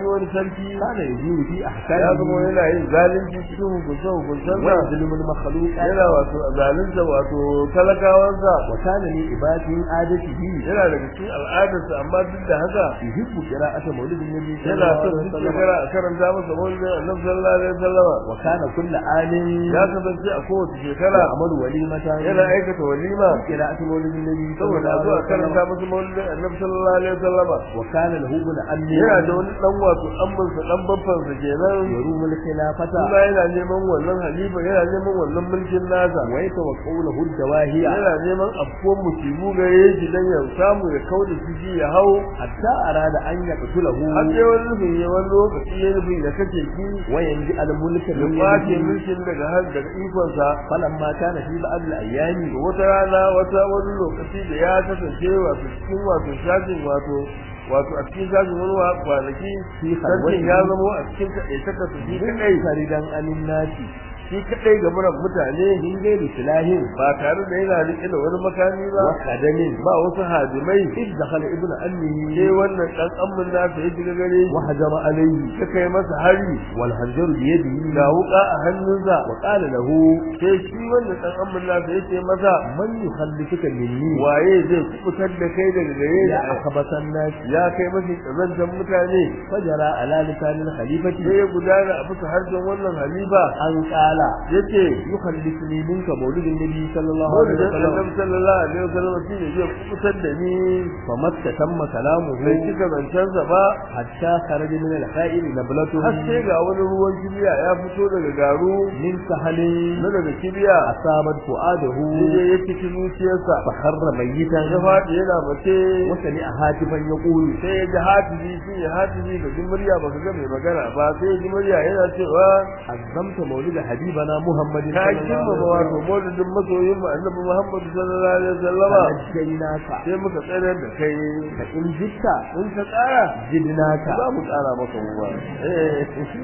wani sarki kana yajibu fi ya ahkami zama yana yin zalunci cikin hukunce hukuncen wa sa yadhlimu al-makhluqat yana wato zalunta wato talakawansa wa kana li ibadihi adatihi yana daga cikin al'adarsa amma duk da haka yuhibbu qira'ata mawlidin nabi yana son sallallahu alaihi duk wasallam shekara a karanta masa maulidin annabi sallallahu alaihi wasallama wa kana kullu amin ya kasance a kowace shekara amalu walimatan yana aikata walima qira'atu mawlidin nabi saboda a zo a karanta masa maulidin annabi sallallahu alaihi wasallama wa kana lahu ibn ammi yana da wani dan wato ammansa dan babbansa kenan yarumu al-khilafata kuma yana neman wannan halifa yana neman wannan mulkin nasa wa yatawaqqaw lahu al-dawahiya yana neman afkuwan musibu gare shi dan ya samu ya kauda shi ya hau hatta arada an yaqtulahu har dai wani nufin ya wani lokaci ya nufin da kace ki wa yanji al-mulka ya min kwace yadihi mulkin daga har daga ikonsa falamma kana fi ba'd al-ayyami wata rana wata wani lokaci da ya kasance wato cikin wato shafin wato wato a cikin shafin wani wa- kwanaki Fi sarkin halwati. ya zama a cikin kaɗai ta kasu shi kaɗai faridan anin nasi shi kaɗai ga muran mutane min gairi silahin ba tare da yana riƙe da wani makami ba wa qadamin ba wasu hadimai إذ دخل ابن أمه sai wannan ɗan ammin nasa ya shiga gare shi وهجم عليه ya kai masa hari والخنجر بيده ga wuƙa a hannunsa وقال له sai shi wannan ɗan ammin nasa ya ce masa من يخلفك مني waye zai kubutar da kai daga gare يا ni أخبث الناس ya kai mafi ƙazantar mutane فجرى على لسان الخليفة sai ya gudana a bisa harshen wannan halifa أن قال ya ce يخلفني منك مولد النبي صلى الله عليه maulidin وسلم annabi sallallahu alaihi wasallam shi ne zai kubutar da ni فما استتم كلامه bai cika zancensa ba حتى خرج من الخائر نبلته har sai ga wani ruwan kibiya ya fito daga garu من سهل na daga kibiya أصابت فؤاده sai ya ciki zuciyarsa فخر ميتا ya faɗi yana mace وسمع هاتفا يقول sai ya ji hatifi shi ne hatifi ga ji murya ba ka ga mai magana ba sai ya ji murya yana cewa عظمت مولد حبيبنا محمد ka صلى الله girmama عليه wato وسلم maulidin masoyin mu annabi Muhammad sallallahu alaihi wasallama فنجيناك sai muka tsayar da kai فإن زدت in ka tsara زدناك za mu tsara maka ruwa eh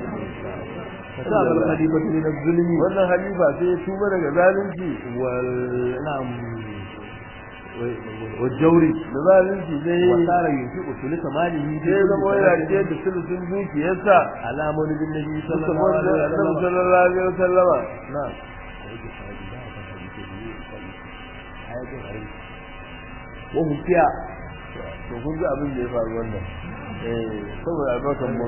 فصاب الخليفة من الظلم wannan halifa sai ya tuba daga zalunci وال نعم والجور da zalunci sai وصار ينفق ثلث ماله في sai كل zama yana سنة rike da sulusun dukiyarsa على مولد النبي صلى suka الله wanda عليه annabi وسلم sallallahu alaihi wasallama نعم وهم فيها to kun ga abin da ya faru wannan eh saboda albarkan mun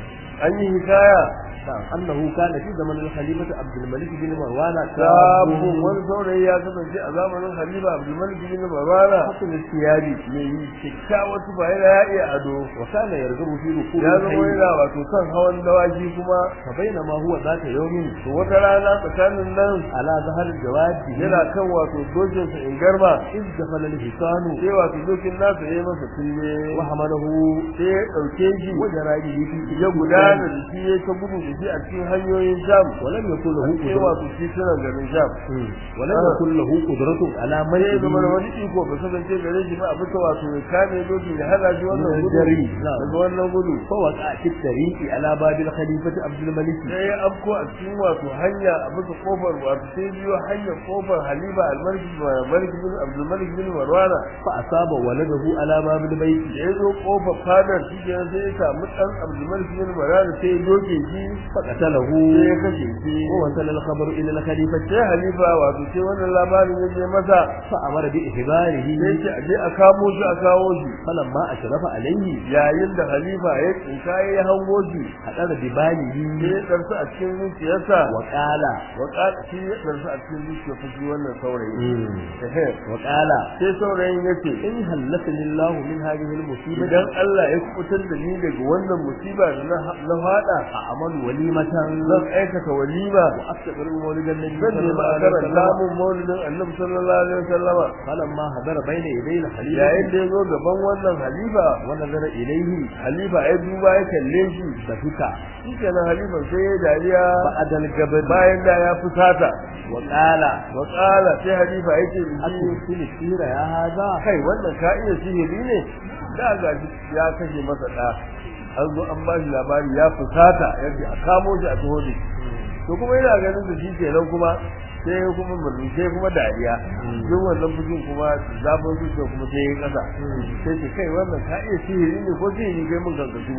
an yi hikaya نعم أنه كان في زمن الخليفة عبد الملك بن مروان sabon wani saurayi ya kasance a zamanin Khalifa Abdulmalik bin Marwana حسن الثياب mai yi kyakkyawar tufa yana ya iya ado وكان يرغب في ركوب ya zama الخيل yana wato kan hawan dawaki kuma فبينما هو ذات يوم to wata rana tsakanin nan على ظهر الجواد yana kan wato dokinsa in garma إذ دخل الحصان sai wato dokin nasa ya yi masa tulle وحمله sai ya ɗauke shi وجرى به في ya gudana da shi ya ta gudu da shi a cikin hanyoyin sham ولم يكن له sai قدرة wato titunan garin sham ولم يكن له قدرة على sai ya zama da منعه wani iko ba kasance gare shi ba a bisa wato ya kame doki ya hana shi wannan Min gudu jari, na'am. daga wannan gudu فوقع في الطريق على باب الخليفة عبد الملك sai ya afko a cikin wato hanya a bisa kofar wato sai biyo hanyar kofar halifa almalik malik bin abdul malik bin marwana فأصاب ولده على باب البيت da ya zo kofar fadar shi kenan sai ya samu dan abdul malik bin marwana sai ya doke shi فقتله sai ya kashe shi ووصل الخبر إلى الخليفة sai halifa wato sai wannan labarin ya je masa فأمر بإخباره sai ce a je a kamo shi a kawo shi فلما أشرف عليه yayin da halifa ya tsinka ya hango shi حضر sai بباله ya ɗarsu a cikin zuciyarsa وقال wa ƙala shi ya ɗarsu a cikin zuciyar fushi wannan saurayi Ehe. وقال sai saurayin ya ce إن هلكني الله من هذه المصيبة idan Allah ya kubutar da ni daga wannan musiba da na na fada أعمل وليمة zan aikata walima وأستقر مولد النبي zan صلى nemi الله a عليه karanta وسلم mun maulidin annabi sallallahu alaihi wasallama فلما حضر بين يدي الخليفة yayin da ya zo gaban wannan halifa ونظر إليه halifa ya duba ya kalle shi ضحك shi kenan halifan sai ya dariya بعد الجبل bayan da ya fusata وقال wa qala sai halifa ya ce da shi أترسل السيرة يا هذا kai wannan ka iya sihiri ne da ga shi ya kashe masa da an zo an ba shi labari ya fusata yadda a kamo shi a taho da shi to kuma yana ganin da shi kenan kuma sai kuma murni sai kuma dariya duk wannan fushin kuma zafin zuciya kuma sai ya kasa sai ce kai wannan ka iya sihiri ne ko sihiri kai mun kanka shigo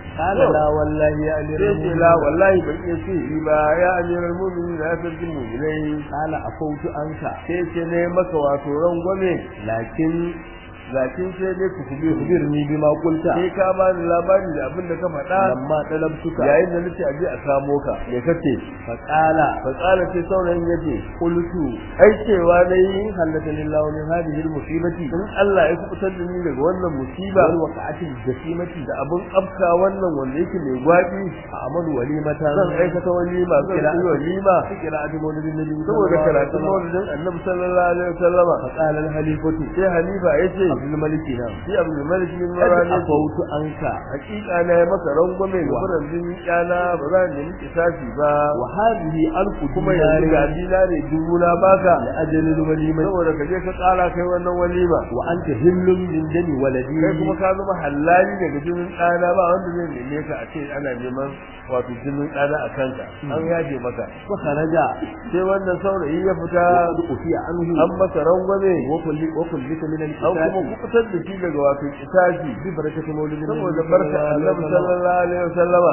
قال لا والله يا أمير sai ce la wallahi ban iya ce yi ba ya amiral mu'minin na sarkin mu'minai قال أفوت عنك sai ce ne maka wato rangwame لكن lakin sai dai ku kubi أخبرني بما قلت sai ka ba ni labari da abin da ka faɗa لما طلبتك yayin da nace aje a samo ka me kace فقال fa tsara ce saurayin yace قلت ai cewa dai خلتني الله من هذه المصيبة in Allah ya kubutar da ni daga wannan musiba والوقعة الجسيمة da abun afka wannan wanda yake mai gwaɗi أعمل وليمة zan aikata walima zan yi walima قراءة مولد النبي صلى saboda الله عليه karatun وسلم maulidin annabi sallallahu alaihi wasallama فقال الخليفة sai halifa yace عبد الملك نعم shi abdul malik bin قد marani أفوت عنك hakika na yi maka rangwame ga furan jini kyana ba za ni nemi kisasi ba وهذه ألف kuma yanzu ga دينار dinare dubu na baka لأجل الوليمة saboda ka je ka tsara kai wannan walima وأنت هل من دم ولدي kai kuma ka zama halali daga jinin ɗana ba wanda zai neme ka a ce ana neman wato jinin ɗana a kanka an yaje maka وخرج sai wannan saurayi ya fita وقد أتي عنه an masa rangwame وكل وكلك من an kuma الكتاب kubutar da shi daga wato kitabi ببركة مولد النبي saboda صلى barka الله عليه annabi وسلم sallallahu alaihi wasallama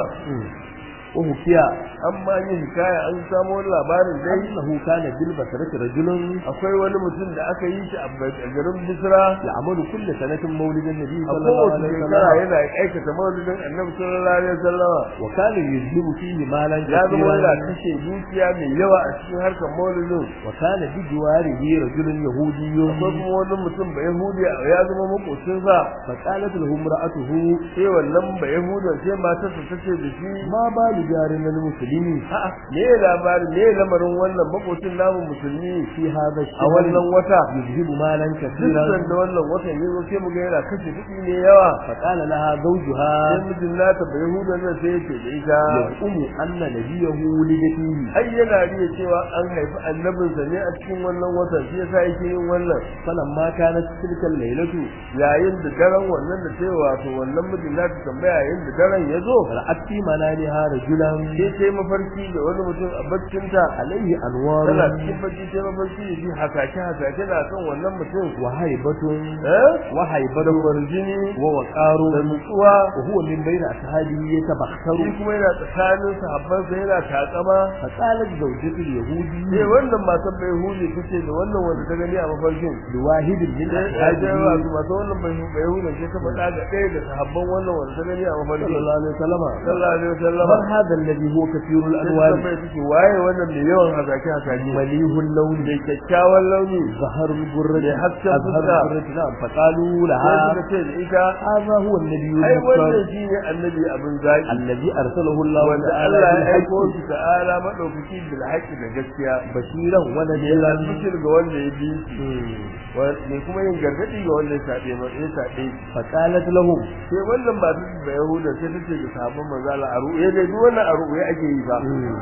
وحكي amma yin hikaya an samo wani labarin dai أنه كان بالبصرة رجل akwai wani mutum da aka yi shi a garin Bisra يعمل كل سنة مولد النبي a صلى الله kowace عليه shekara وسلم yana aikata maulidin annabi sallallahu alaihi wasallama وكان يجلب فيه مالا ya zama yana كثيرا kashe dukiya mai yawa a cikin harkar maulidin وكان بجواره رجل يهودي akwai kuma wani mutum ba yahudi ya zama makocinsa فقالت له امرأته sai wannan ba yahudan sai matarsa ta ce da shi ما بال جارنا المسلمين a'a me ya labarin me ya lamarin wannan makocin namu musulmi في هذا a wannan الشهر wata يذهب مالا duk كثيرا da wannan watan ya zo sai mu ga yana kashe kuɗi ne yawa فقال لها زوجها sai mijin nata ba yahudan nan sai ya ce da ita يزعم أن نبيه ولد فيه ai yana riya cewa an haifi annabinsa ne a cikin wannan watan shi yasa yake yin wannan فلما كانت تلك الليلة yayin da daren wannan da sai wato wannan mijin nata tambaya yayin da daren ya zo رأت في منامها رجلا sai sai mafarki da wani mutum a baccinta عليه أنوار tana cikin bacci sai mafarki ya ji hasake hasake na kan wannan mutum وهيبة eh وهيبة da kwarjini ووقار da nutsuwa وهو من بين أصحابه shi يتبختر kuma yana tsakanin sahabbansa yana takama فقالت زوجة اليهودي sai wannan matan bai huje tace da wannan wanda ta gani a mafarkin لواحد من sai ya je أصحابه wato masu wannan bai bai huje sai ta faɗa ga ɗaya da sahabban wannan wanda ta gani a mafarkin صلى الله عليه وسلم sallallahu alaihi wasallam من هذا الذي هو كثير sai ta الألوان bai take waye wannan mai yawan hasake hasake مليه اللون da kyakkyawan launi ظهر البرة حتى أظهر بكى. البرة نعم فقالوا sai لها suka ce da ita هذا هو النبي ai wannan المختار shine annabi abin zaki الذي أرسله الله wanda تعالى Allah ya بالحق aiko shi ta'ala madaukaki bil haqqi da gaskiya بشيرا ya ونذيرا bishir ga wanda ya bi shi ne kuma yin gargadi ga wanda ya sabe ma ya sabe shi فقالت لهم sai wannan ba su da yahuda sai tace ga sahabban manzo Allah a ru'ye dai duk wannan a ru'ye ake yi ba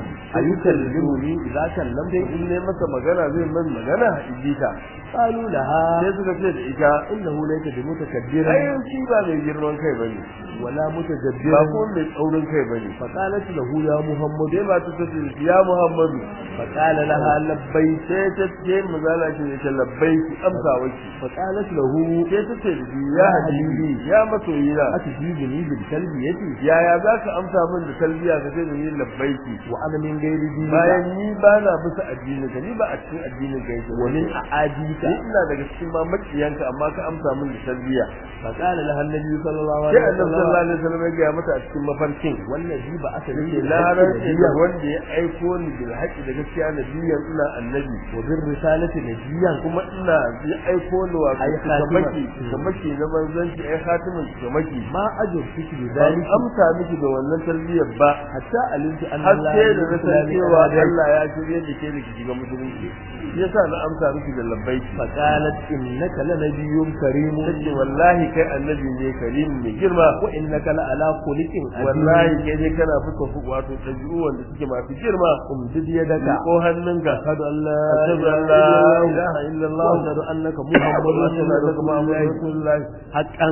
أيكلمني إذا كلمت sai in ne masa magana zai man magana ijita قالوا لها sai suka ce da ita إنه ليس بمتكبر ai shi ba mai girman kai bane ولا ba متجبر kuma mai tsaurin kai bane فقالت له يا محمد sai ba ta tace ya Muhammadu فقال لها لبيك sai ta ce mazala ce ta labbai ki amsa waki فقالت له sai ta ce da shi ya habibi ya masoyina أتجيبني بالتلبية yaya za ka amsa min da talbiya ka ce da ni labbai ki وأنا من غير دينك bayan ni ba na bisa addinin ka ni ba a cikin addinin ka yake ومن أعاديك ni ina daga cikin ma makiyanka amma ka amsa min da talbiya فقال لها النبي صلى الله sai عليه annabi sallallahu وسلم alaihi wasallam ya gaya mata a cikin mafarkin والذي بعث لي yake na rantse da wanda ya aiko ni bil haqqi da gaskiya nabiyan ina annabi وبالرسالة نبيا kuma ina ya aiko ni wa Ai, kamaki khatiman. kamaki na manzanci ai khatimin kamaki ما أجبتك ban بذلك amsa miki da wannan tarbiyyar ba حتى علمت أن har الله sai da na san الإسلام cewa أراد Allah ya shirye da ke da ki shiga musulunci shi yasa na amsa miki da labbaiki فقالت إنك لنبي كريم take wallahi kai annabi ne karim mai girma وإنك لعلى خلق عظيم wallahi kai ne kana fuka fu wato ɗabi'u wanda suke masu girma امدد يدك ko hannunka أشهد أن لا أشهد أن لا إله إلا الله وأشهد أنك محمد وأشهد أنك رسول محمد الله رسول الله حقا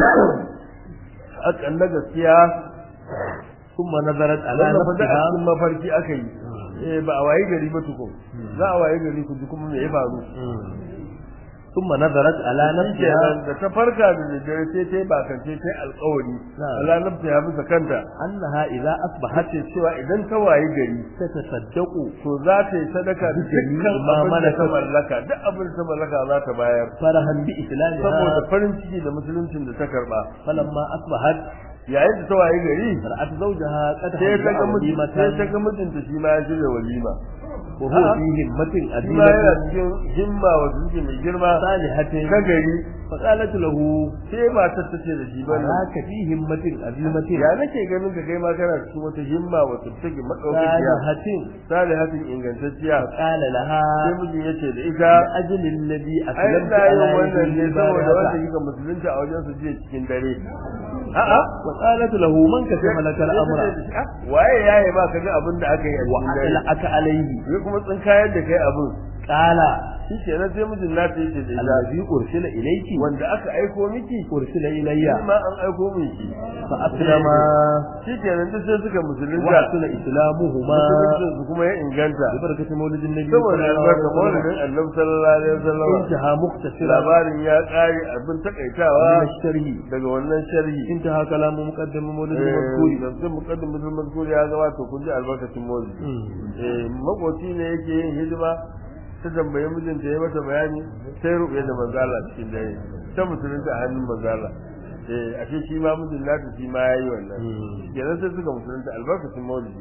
hakan na gaskiya ثم نظرت على wannan fa da a نفسها cikin mafarki aka yi eh ba a waye gari ba tukun za a waye gari ku ji kuma me ya faru ثم نظرت على نفسها kenan da ta farka da daddare sai ta yi bakance ta yi alƙawari Na'am. Allah nafta ya bisa kanta أنها إذا أصبحت ce cewa idan ta wayi gari تتصدق to za ta yi sadaka da dukkan ma abin da ta malakat. mallaka duk abin da ta mallaka za ta bayar فرحا saboda بإسلامها farin ciki da musuluncin da ta karba فلما أصبحت yayin da ta wayi gari رأت زوجها قد sai ta ga هدأ mijin sai ta وليمة ga mijinta shi ma ya shirya walima وهو A'a. في همة shi ma yana عظيمة cikin himma wata suke mai girma صالحة ta gari فقالت له sai matar ta ce da shi bane أراك في همة عظيمة ya nake ganin ka kai ma kana cikin wata himma wata take madaukakiya صالحة salihatin ingantacciya فقال لها sai mijin ya ce da ita لأجل الذي ai أسلمت ina yin على wannan ne يده saboda wanda البارحة kika musulunta a wajen su jiya cikin dare a'a وقالت له من كشف لك الأمر waye yaye ba ka ga abin da aka yi a cikin dare وأطلعك عليه ya kuma tsinkayar da kai abin قال shi kenan sai mijin na ta yace da ita الذي أرسل إليك wanda aka aiko miki أرسل إلي shi ma an aiko miki فأسلم shi kenan duk sai suka musulunta وحسن إسلامهما musuluncin su kuma ya inganta ببركة مولد النبي saboda صلى الله albarka عليه maulidin وسلم annabi sallallahu alaihi wasallam انتهى مختصرا labarin ya kare abin من takaitawa الشرح daga wannan sharhi انتهى كلام مقدم مولد eh المذكور da sun muqaddim mutum mazkur ya ga to kun ji albarkacin maulidi eh makoci ne yake yin hidima ta tambaye mijinta ya mata bayani sai ruɓe da manzala cikin dare ta musulunta a hannun manzala eh ashe shi ma mijin nata shi ma yayi wannan kenan sai suka musulunta albarkacin maulidi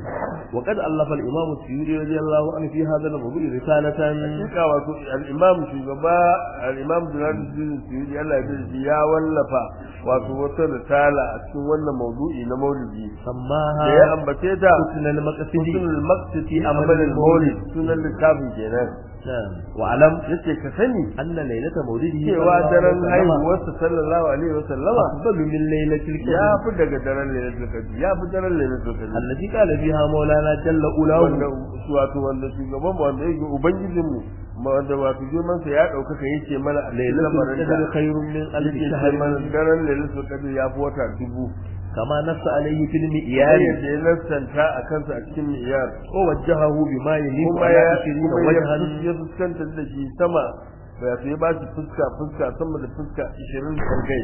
وقد ألف الإمام السيوري رضي الله عنه في هذا الموضوع رسالة hakika wato al-imam shugaba al-imam Jalaluddin Suyuti Allah ya ji ya wallafa wato wata risala a cikin wannan maudu'i na maulidi da ya سماها ambace ta حسن المقصد sunan maqsidi amal al-maulid sunan littafin kenan نعم واعلم yace ka sani أن ليلة مولده cewa daren haihuwarsa sallallahu alaihi wa sallama أفضل من ليلة ya القدر fi daga daren lailatul qadr ya fi daren lailatul qadr التي قال فيها مولانا جل wanda أولاه wato wanda shugaban mu wanda yake ubangijin mu wanda wato girman sa ya daukaka yace mana a cikin ليلة lamarin da القدر خير من ألف yake ce شهر mana daren lailatul qadr ya fi wata dubu كما نص عليه في yayin المئيان da ya lissanta a kansa a cikin miyar ووجهه بما يليق kuma على ya عشرين kuma وجها ya- ya fuskantar da shi sama ba ya ba shi fuska fuska sama da fuska 20 kan kai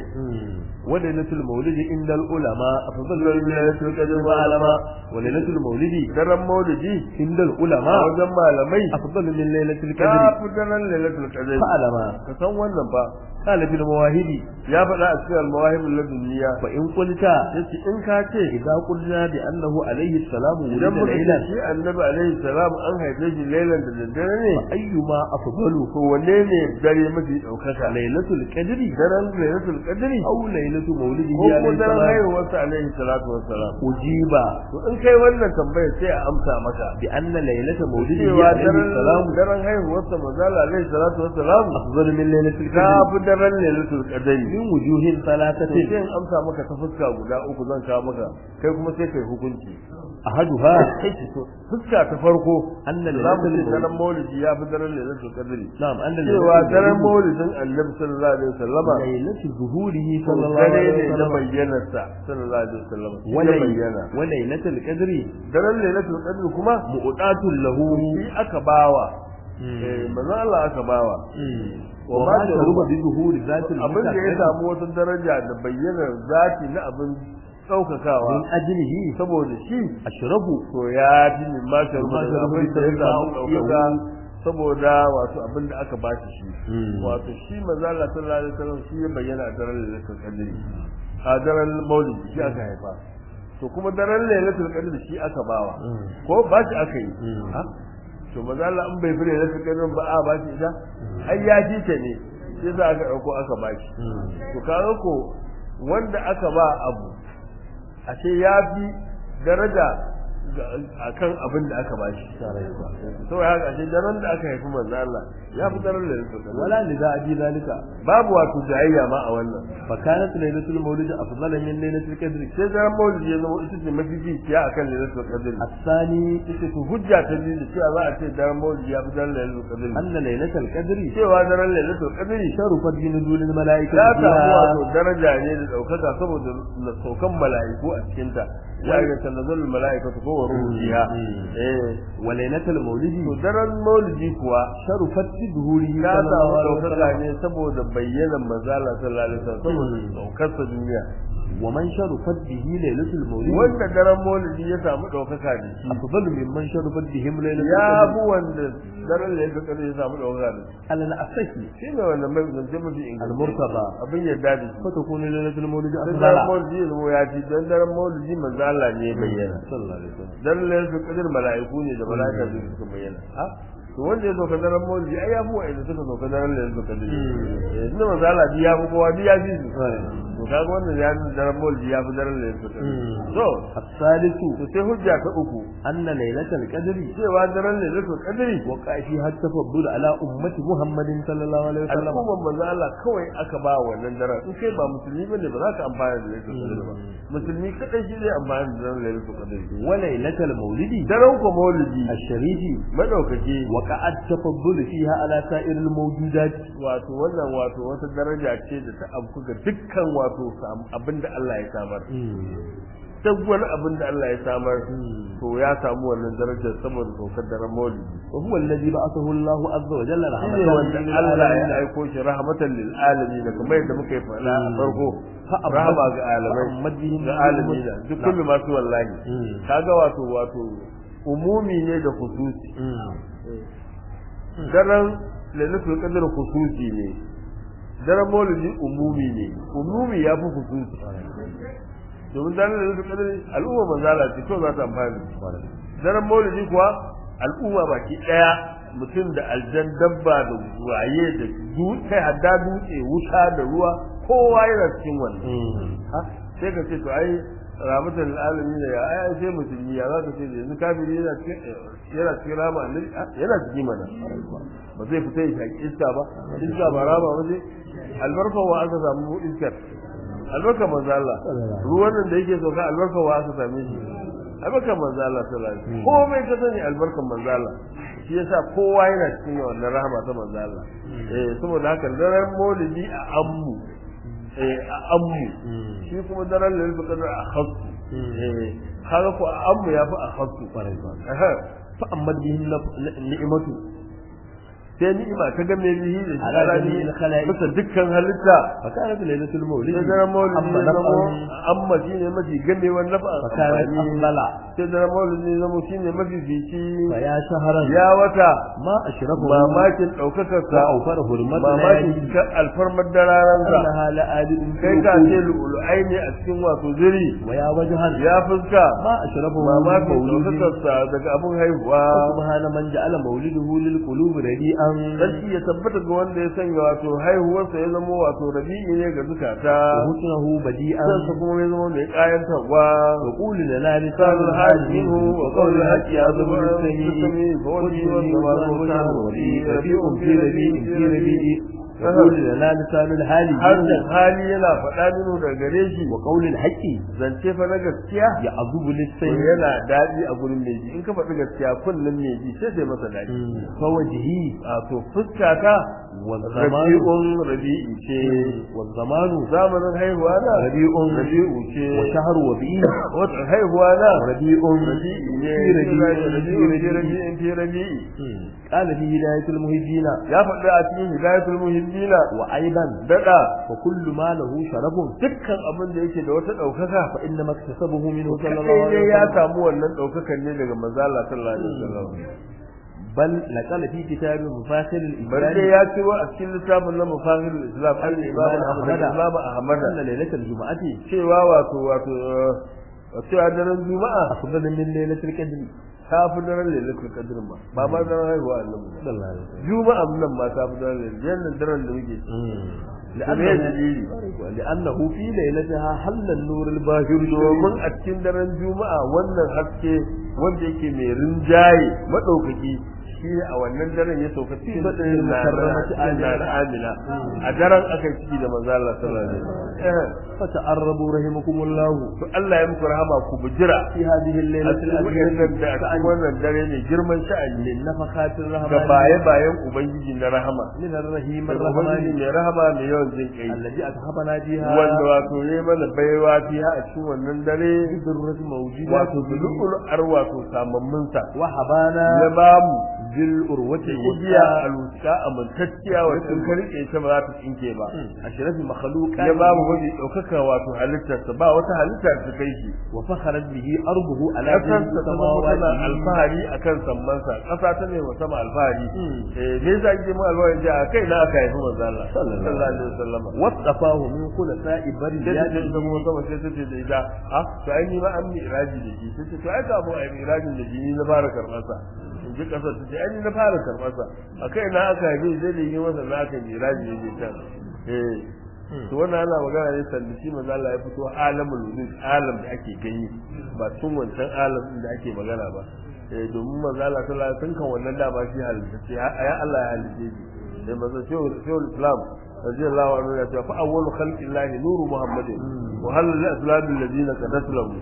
وليلة المولد عند العلماء أفضل Afdalul من ليلة القدر والعلماء وليلة المولد daren maulidi عند a العلماء wajen malamai أفضل من ليلة ta القدر fi daren lailatul qadr فعلما ka san wannan ba قال في المواهب ya faɗa a cikin al-mawahib ladunniya فإن قلت yace in ka ce إذا قلنا بأنه عليه السلام idan ولد muka ce ليلا shi annabi alaihi salam an haife shi lailan da daddare ne أيما أفضل to wanne ne dare mafi ɗaukaka ليلة القدر daren lailatul qadri أو ليلة مولده ko عليه kuma daren السلام haihuwarsa alaihi salatu wassalam أجيب to in kai wannan tambayar sai a amsa maka بأن ليلة مولده cewa عليه daren السلام daren haihuwarsa manzala alaihi salatu wassalam أفضل من ليلة ta القدر fi daren lailatul qadri من وجوه to ثلاثة sai in amsa maka ta fuska guda uku zan kawo maka kai kuma sai kai hukunci أحدها fuska ta farko أن za ليلة mu ce المولد daren maulidi ya fi daren lailatul qadri نعم أن cewa ليلة daren المولد maulidin annabi sallallahu alaihi wasallama ليلة ظهوره صلى to الله dare عليه ne na وسلم bayyanarsa sallallahu alaihi wasallama shi ya ولي- bayyana وليلة القدر daren lailatul qadri kuma مؤتات له shi aka bawa eh manzo Allah aka bawa وما شرب بظهور ذات abin da ya المتقدم samu wata daraja da bayyanar zati na abin ɗaukakawa من أجله saboda shi أشرب to ya fi min ma sharubu Ma da sharubu abin da ya da samu ya ɗaukaka saboda wato abin da aka bashi shi Mm. wato shi manzo Allah sallallahu alaihi wasallam shi ya bayyana a daren lailatul qadr a daren maulid shi aka haifa to kuma daren lailatul qadr shi aka bawa Mm. ko ba shi aka yi Mm. ha to manzo Allah in bai fi lailatul qadr ba a ba shi ita ai ya ji ta ne sai za aka dauko aka ba shi to kaga ko wanda aka ba abu ashe ya fi daraja a kan abin da aka bashi saboda haka ashe daren da aka haifi manzo Allah ya fi daren da yake ولا لذا أبي ذلك babu wato jayayya ma a wannan فكانت ليلة المولد أفضل من ليلة القدر sai daren maulidi ya zama ita ce mafi jikiya akan lailatul qadr الثاني ita ce hujja ta biyu da cewa za a ce daren maulidi ya fi daren lailatul qadr أن ليلة القدر cewa daren lailatul qadr شرفت بنزول الملائكة ya samu فيها wato daraja ne da daukaka saboda na saukan mala'iku a cikin ta ya ga tanazalul mala'ikatu ko wa ruhu fiha eh wa lailatul maulidi to daren maulidi kuwa sharufat bi zuhurihi ya samu sallallahu alaihi ɗaukaka wasallam ne saboda bayyanan manzala sallallahu alaihi wasallam saboda ɗaukarsa duniya wa man sharufat bihi lailatul maulidi wanda daren maulidi ya samu ɗaukaka da shi afdalu mimman sharufat bihim lailatul ya qadr fi wanda daren da ya fi ya samu ɗaukaka da shi ala al-asahi shi ne wanda mai zance mafi inganci al-murtada abin yadda da shi fa takunu lailatul maulidi dan daren afdala maulidi ya zama ya fi dan daren maulidi manzo Allah ne ya bayyana sallallahu alaihi wasallam dan lailatul qadr mala'iku ne da mala'ika su suka bayyana ha to wanda ya sauka daren maulidi ai ya fi wa'anda suka sauka daren lailatul qadr eh inda manzo Allah ya fi kowa ya fi su to kaga wannan ya nuna daren maulidi ya fi daren lailatul qadr to الثالث to sai hujja ta uku أن ليلة القدر cewa daren lailatul qadr وقع فيها التفضل على أمة محمد صلى الله عليه وسلم al'umman manzo Allah kawai aka ba wannan daren in kai ba musulmi bane ba za ka amfana da lailatul qadr ba musulmi kadai shi zai amfana da daren lailatul qadr وليلة المولد daren ko maulidi الشريف madaukake وقع التفضل فيها على سائر الموجودات wato wannan wato wata daraja ce da ta afku ga dukkan wato sam- abinda Allah ya samar duk wani abin da Allah ya samar to ya samu wannan darajar saboda saukar daren maulidi وهو الذي بعثه الله عز وجل shi رحمة ne wanda Allah ya للعالمين aiko shi rahmatan lil alamin kamar yadda muka yi faɗa a farko فأمد- rahama ga alamai فأمد بهم ga alamin duk kullu masu wallahi مم. kaga wato wato umumi ne da khususi مم. daren lailatul qadr khususi ne daren maulidi umumi ne umumi ya fi khususi domin daren lailatul qadr al'umma manzala ce to za ta amfani daren maulidi kuwa al'umma baki daya mutum da aljan dabba da waye da dutse hadda dutse wuta da ruwa kowa yana cikin wannan مم. ha sai ka ce to ai rahmatan lil alamin ya ai sai musulmi ya za ka ce da yanzu kafiri yana cikin yana cikin rama ne yana cikin mana ba zai fita ya shaki iska ba iska ba rama ba ce albarka wa aka samu iskar albarka manzo Allah ruwan nan da yake sauka albarka wa aka same shi albarka manzo Allah sallallahu alaihi wasallam komai ka sani albarkan manzo Allah shi yasa kowa yana cikin wannan rahama ta manzo Allah eh saboda haka daren maulidi a ammu eh a ammu shi kuma daren lailatul qadr a khassu eh kaga ko a ammu yafi a khassu Aha. فأمد به النف- النعمة sai ni'ima ta game bihi da shi Ala rani jami'il khalaiq. bisa dukkan halitta فكانت ليلة المولد sai daren maulidi أما ya zamo نفعا amma shine mafi gamewar nafa فكانت amfani أفضل sai daren maulidi ya zamo shine mafi fici فيا شهرا ya wata ما أشرفه mamakin ɗaukakarsa وأوفر حرمة mamakin ليالي ka alfarmar dararansa أنها لآلئ kai ka ce lu'ulu'ai ne a cikin wato zuri ويا وجها ya fuska ما أشرفه من mamakin مولد ɗaukakarsa daga abin haihuwa سبحان من جعل مولده للقلوب رديئا sarki ya tabbata ga wanda ya sanya wato haihuwarsa ya zama wato rabi'i ne ga zukata وحسنه بديئا sansa kuma ya zama mai kayantarwa وقول لنا لسان لسان الحال الحال منه منه وقول الحق يعظم للسميع للسميع فوجه وجهه والسماء وجهه والسماء ربيع في ربيع في ربيع وقول لنا لسان الحال harshen منه hali yana faɗa minu daga gare shi وقول الحق zance fa na gaskiya يعظم to للسميع yana daɗi a gurin mai ji in ka faɗi gaskiya kullum mai ji sai sai masa daɗi فوجهه a to fuska ta والزمان rabi'un rabi'i ce والزمان zamanin haihuwa na ربيع rabi'u ce وشهر وبيع watan haihuwa na ربيع rabi'i ne في ربيع rabi'u في fi ربيع rabi'in fi rabi'i قال في هداية المهدين ya faɗi a cikin hidayatul muhimmina وأيضا daɗa وكل ما له شرف dukkan abin da yake da wata ɗaukaka فإنما اكتسبه منه صلى الله kaɗai عليه ne ya وسلم samu wannan ɗaukakan ne daga manzo Allah sallallahu alaihi wasallam بل نقل في كتاب مفاخر bar dai الإسلام ya ciro a cikin littafin na mufahir islam al imam ahmad imam ahmad أن ليلة الجمعة cewa wato wato wato a daren juma'a أفضل من ليلة القدر ta fi daren lailatul qadr ba ba ma daren haihuwa annabi ba صلى الله عليه وسلم juma'a nan ma ta fi daren lailatul yannan daren da muke ciki. لأنه, دليل؟ لأنه في ليلتها حل النور الباهر domin a cikin daren juma'a wannan haske wanda yake mai rinjaye madaukaki shi ne a wannan daren ya sauka cikin badrin na mukarramati na amina a daren aka yi ciki da manzo Allah sallallahu alaihi wasallam fata'arrabu rahimakumullah to Allah ya muku rahama ku bujira fi hadhihi a al-lailati cikin wannan da a cikin wannan dare ne girman sha'ani min nafakatir ga rahmani baye bayan ubangiji na rahama min ar-rahim daga ubangiji ar-rahmani mai rahama mai yawan jin kai alladhi athabana biha wanda wato ne mana baiwa fiha a cikin wannan dare bidurrat mawjudat wato bilul ar wato samammin sa wa habana ya bamu bil urwati igiya aluska amintacciya wacce ka rike ta ba za ta tsinke ba ashrafi makhluqat ya bamu mafi ɗaukaka wato halittarsa ba wata halitta da ta kai shi wa fakharat bihi arduhu ala ƙasarsa ta zama tana samawati alfahari akan sammansa ƙasa ta ne wa sama alfahari eh me yasa kike mu alfahari ji a kai na aka haifi manzo Allah sallallahu alaihi wasallam wasafahu min khulasa'i sai ta ce bariyati zama sama sai ta ce da ita ha to ai ni ma an mi iraji da shi sai ta ce to ai ka mu ai irajin da shi ni na fara karɓar sa in ji ƙasar ta ce ai ni na fara karɓar sa a kai na aka haifi sai da yi masa na aka mi iraji ya je can eh to wannan ana magana ne sanda shi manzo Allah ya fito alamul wujud alam da ake gani ba tun wancan alam din da ake magana ba eh domin manzo Allah sallallahu alaihi wasallam kan wannan dama shi halitta ce ya Allah ya halitta shi sai manzo shehu shehu islam radiyallahu anhu ya ce fa awwalu khalqillahi nuru muhammadin wa hal lil aslam alladhina qadat lahu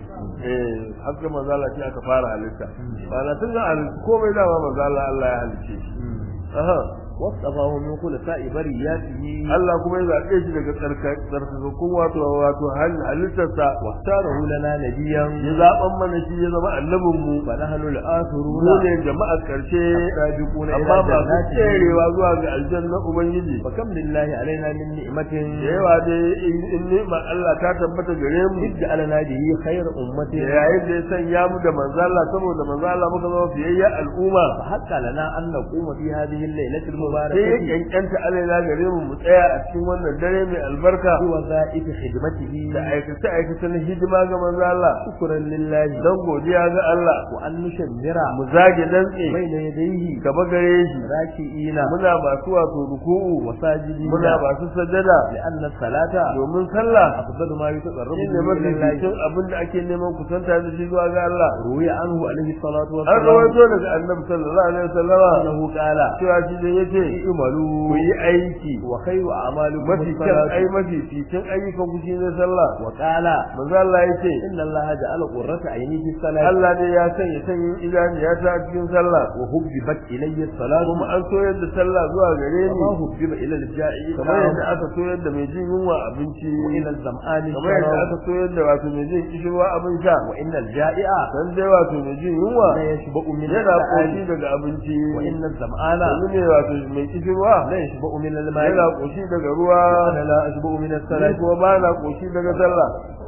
eh haka manzo Allah shi aka fara halitta ba na tun da komai dama manzo Allah Allah ya halitta shi aha wasafahu min khulasa'i bariyatihi Allah kuma ya zaɓe shi daga tsarkakakkun wato wato halittarsa واختاره لنا نبيا ya zaɓan mana shi ya zama annabin mu فنحن mu الآخرون ne jama'a ƙarshe السابقون إلى amma masu جناته tserewa zuwa ga aljanna ubangiji فكم لله علينا من نعمة da yawa dai in in ni'ma Allah ta tabbata gare mu إذ جعلنا به خير أمة yayin da ya sanya mu da manzo Allah saboda manzo Allah muka zama fiyayya al'umma فحق لنا أن نقوم في هذه الليلة sai ya المباركة kyankyanta alaina gare mu mu tsaya a cikin wannan dare mai albarka بوظائف خدمته da aikace aikace na hidima ga manzo Allah شكرا لله dan godiya ga Allah وأن نشمر mu zage dantse بين يديه gaba gare shi راكعين muna masu wato ruku'u وساجدين muna masu sajada لأن الصلاة domin sallah أفضل ما يتقرب shi ne به إلى الله mafificin abin da ake neman kusanta da shi zuwa ga Allah روي عنه عليه الصلاة an والسلام rawaito daga annabi sallallahu alaihi wasallama أنه قال cewa shi ne yace ku اعملوا yi aiki وخير أعمالكم mafi kyan الصلاة ai mafi fitin ayyukan ku shine sallah وقال manzo Allah yace إن الله جعل قرة عيني في الصلاة Allah ne ya sanya sanyin idaniya ta cikin sallah وهببت إلي الصلاة kuma an soyar da sallah zuwa gare كما ni هبب إلى الجائع kamar yadda الطعام aka soyar da mai jin yunwa abinci وإلى الظمآن kamar yadda الشراب aka soyar da wato mai jin kishirwa abin sha وإن الجائع dan dai wato mai jin yunwa لا يشبع من yana koshi الطعام daga abinci وإن الظمآن yanzu ne wato mai kishirwa لا يشبع من yana الماء koshi daga ruwa وأنا لا أشبع من ni الصلاة kuma ba na koshi daga sallah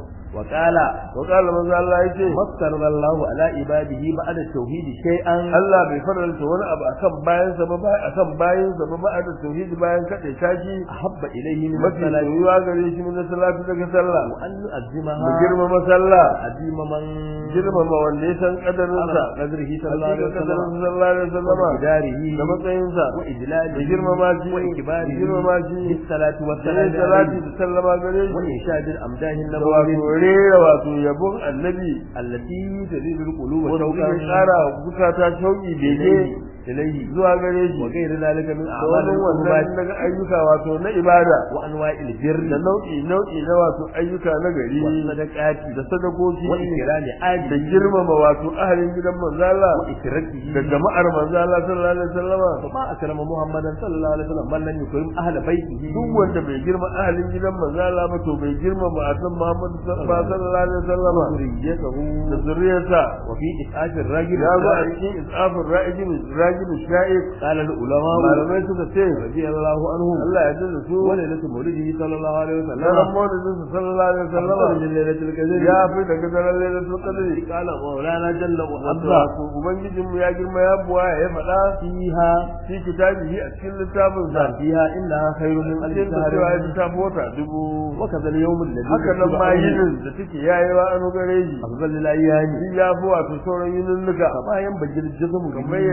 وقال wa qala manzo Allah yace ما افترض الله على عباده بعد التوحيد شيئا Allah bai faranta wani abu akan bayansa ba ba akan bayansa ba ba da tauhidi bayan kade tashi أحب إليه من mafi الصلاة soyuwa gare shi min salatu daga sallah وأن mu نؤذمها girmama sallah عظيم من girmama wanda ya san kadarinsa على قدره صلى الله عليه hakika وسلم kadarin sallallahu alaihi wasallama وإقداره da matsayinsa وإجلاله da girmama shi وإكباره da girmama shi بالصلاة da yin والسلام salati عليه da sallama gare shi وإنشاد الأمداه da wato النبوية rera wato yabon annabi التي تزيد القلوب wanda شوقا zai kara zukata shauki bege إليه إليه zuwa gare shi وغير ذلك من da أعمال wani wannan القربات daga ayyuka wato na ibada وأنواع البر da nau'i nau'i na wato ayyuka na gari والصدقات da sadakoki وإكرام da آله girmama wato ahalin gidan manzo Allah وإكرته da jama'ar manzo Allah sallallahu alaihi wasallama فما أكرم محمدا صلى الله عليه وسلم من لم يكرم أهل بيته duk wanda bai girma ahalin gidan manzo Allah ba to bai girma ma'atan Muhammad sallallahu alaihi wasallama ذريته da zuriyarsa وفي إسعاف الرجل ya zo a cikin isafin ra'ijin rajin sha'ik قال العلماء malamai suka ce رضي الله عنهم Allah ya dinda su وليلة مولده صلى الله عليه na وسلم ramon da su sallallahu alaihi أفضل wasallama من ليلة القدر ya fi daga daren lailatul qadri قال مولانا جل wato وعلا wato ubangijin mu ya girma ya buwa ya faɗa فيها fi kitabihi a cikin littafin sa فيها إنها خير من ألف cikin da cewa ya شهر littafi wata dubu وكذا اليوم الذي haka nan كتب ma عليه yinin da take yayewa an gare shi أفضل الأيام shi ya fi wato sauran yinin nuka كما ينبغي الجزم kamar yadda ya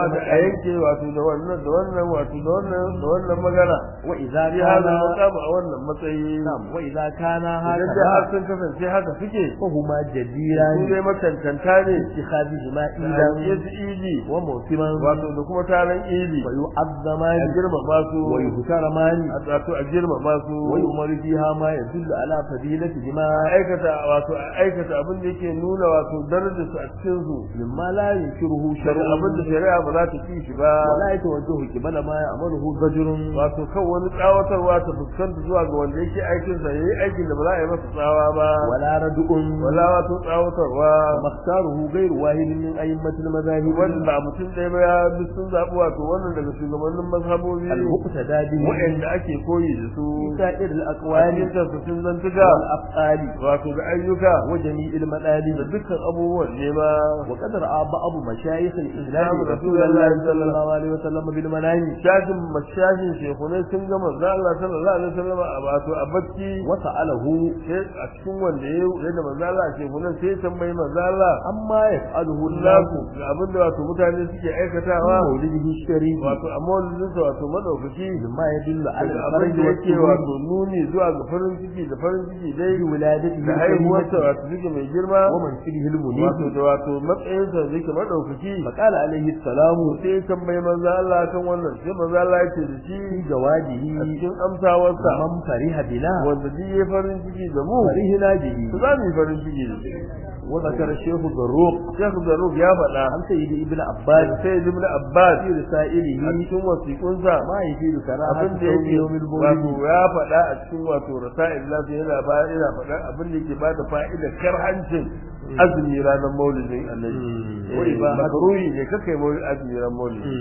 kamata a yanke wato da wannan da wannan wato da wannan da wannan magana wa idza bi hada kana maqam a wannan matsayi na'am wa idza kana idan da har haka sun kasance haka suke fa huma su jadiran dai matantanta ne ittikhadihima da idan yesu idi wa mawsiman wato da kuma taron idi wa a yu'azzamani girmama su wa yuhtaramani a wato a girmama su wa yu'maru fiha ma yadullu ala fadilatihima a aikata wato a aikata abin da yake nuna wato darajar su a cikin su mimma la yunkiruhu daga shar'un abin da shari'a ba za ta ci shi ba wala yatawajjahu qibala ma ya'maluhu rajulun wato kan wani tsawatarwa ta fuskanta zuwa ga wanda yake aikin sa yayi aikin da ba za a yi masa tsawa ba wala rad'un wala wato tsawatarwa makhtaruhu ghayru wahidin min a'immatil madahib wanda ba mutum ɗaya ba ya duk sun zaɓi wato wannan daga shugabannin mazhabobi al-muqtada bihi waɗanda ake koyi da su sa'ir a al-aqwali cikin tafsirin zantuka wal af'ali wato da ayyuka wa jami'il madalib da dukkan abubuwan nema وقد رأى بعض مشايخ الإسلام نعم، رسول الله صلى الله عليه وسلم بالمنام shafin mashashin shekunai sun gama za Allah sallallahu alaihi wasallam a wato a bacci وسأله sai a cikin wanda ya yadda manzo Allah shekunan sai ya tambayi manzo Allah عما يفعله الناس laku ga abin da wato mutane suke في aikatawa مولده الشريف wato a maulidinsa wato madaukaki مما يدل على daga abin الفرج da yake والسرور wato nuni zuwa ga farin ciki da farin ciki dai بولادته da haihuwarsa الكريمة wato suke mai girma ومنصبه wato المنيب da wato matsayinsa da yake madaukaki فقال عليه السلام sai ya tambayi manzo Allah kan wannan sai manzo Allah ya ce da shi في a جواده cikin amsawarsa من فرح بنا wanda duk ya farin ciki da mu فرحنا به to za mu yi farin ciki da shi وذكر الشيخ الضروق Sheikh Zaruf ya faɗa عن سيد ابن عباس sai Ibn Abbas في رسائله a cikin wasiƙunsa ما يفيد كراهة abin da صوم yake يوم wato المولد ya faɗa a cikin wato rasa'il nasu yana ba yana faɗa abin da yake bada fa'ida karhancin azumi ranar maulidin annabi Mm. wai ba makruhi ne kakai maulid azumi ranar maulidi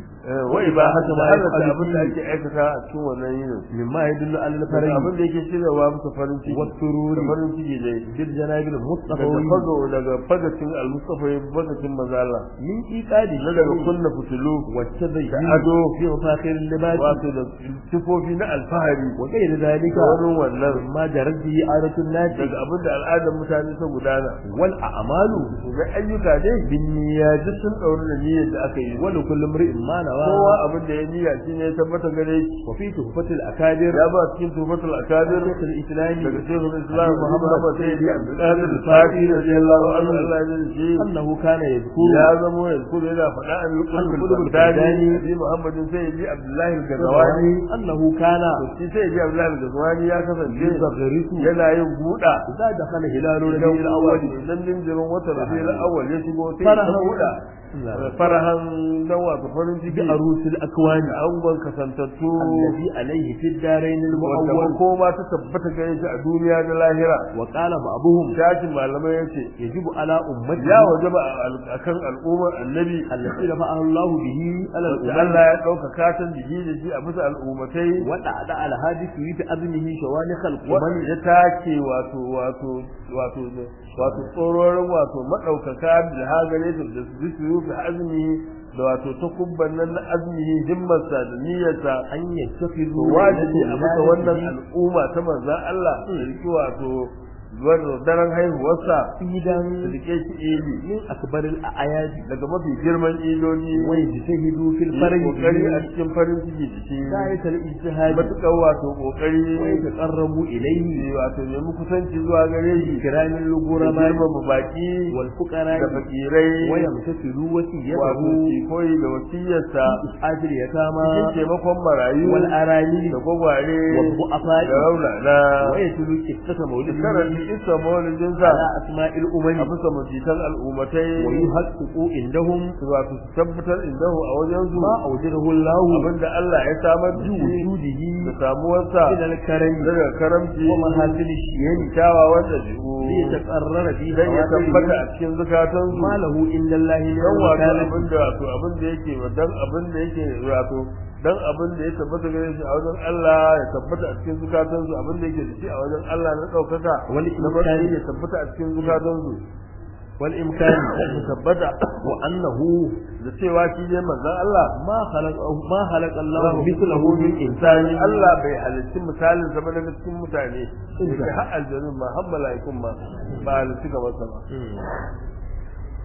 wai ba haka ma halatta abin da ake aikata a cikin wannan yinin مما يدل على daga الفرج abin da yake shiryawa musu farin ciki والسرور da farin ciki dai بالجناب daga المصطفى fago daga fagacin al-mustafa fagacin mazala من إيقاد na daga kunna fitilu والتزين da ado في مفاخر اللباس wato da sifofi na alfahari وغير ذلك da wani wannan ما جرت به عادة الناس daga abin da al'adar mutane ta gudana والأعمال ga ayyuka dai بالنيات duk sun ɗauri da niyyar da aka yi ولكل امرئ ما kowa نوى abin da ya niyya shi ne ya tabbata gare shi وفي تحفة الأكابر ya ba cikin tufatul akabir شيخ الإسلام daga shekul islam أبي muhammad محمد sai سيدي ya عبد abdulkadir القادر al-fati radiyallahu anhu Allah ya ji shi أنه كان يذكر ya zamo ya kudu yana faɗa an Al-Qutb lukul al-Baghdadi. bagdadi abi muhammadin sai ya ji abdullahi al-gazawani أنه كان to shi sai ya ji abdullahi al-gazawani ya kasance يزغرس yana yin buɗa إذا دخل هلال idan ربيع الأول idan jinjirin wata rabiul awwal ya shigo sai Farahan. ya buɗa farahan dan wato farin ciki بعروس الأكوان da angon kasantattu الذي عليه في الدارين wanda المؤول makoma ta tabbata gare shi a duniya da lahira وقال بعضهم shashin malamai yace يجب على أمته ya wajaba a kan al'ummar annabi التي رفعه الله به على da الأمم Allah ya ɗauka katon jiki da shi a bisa al'ummatai ودعا على هذه في أذنه شوانخ القمم wanda ya take wato wato wato wato tsororin wato maɗaukaka da hagare su da su su rufe azumi da wato ta kubban nan na azumi himmarsa da niyyarsa أن to يتخذوا wajibi a bisa wannan ليلة al'umma ta manzan Allah da riki wato wannan daren haihuwarsa عيدا da rike shi ili من أكبر الأعياد daga mafi girman iloli ويجتهدوا في yi الفرج kokari a به cikin farin ciki da shi غاية الاجتهاد matuƙar wato kokari ويتقربوا إليه wato nemi kusanci zuwa gare shi بكرام da الغرباء girmama baki والفقراء da fakirai ويمتثلوا wato وصيته ki koyi da wasiyarsa إسعاف cikin اليتامى taimakon marayu والأرامل da gwagware والضعفاء da raunana ويتلو قصة مولده karanta isa maulidinsa على أسماء a الأمم bisa majitan al'ummatai ويحققوا عندهم wato su tabbatar indahu a wajen su ما أوجده الله abinda Allah ya samar da shi بوجوده da samuwarsa من الكرم daga karamci ومحاسن الشيم kyawawan ɗabi'u ليتقرر في dan ya tabbata خواطرهم a cikin zukatansu ما له عند الله من dan wato المكانة abin da wato abin da yake dan abin da yake wato dan abin da ya tabbata gare shi a wajen Allah ya tabbata a cikin zukatansu abin da yake da shi a wajen Allah na ɗaukaka Wal na matsayi ya tabbata a cikin zukatansu والإمكان ya tabbata وأنه da cewa shi ne manzon Allah ما خلق ما خلق الله Allah مثله من insani إنسان Allah bai halitti misalin zama daga cikin mutane Insa. da har aljanun ma har mala'ikun ma ba halitti kamar sa ba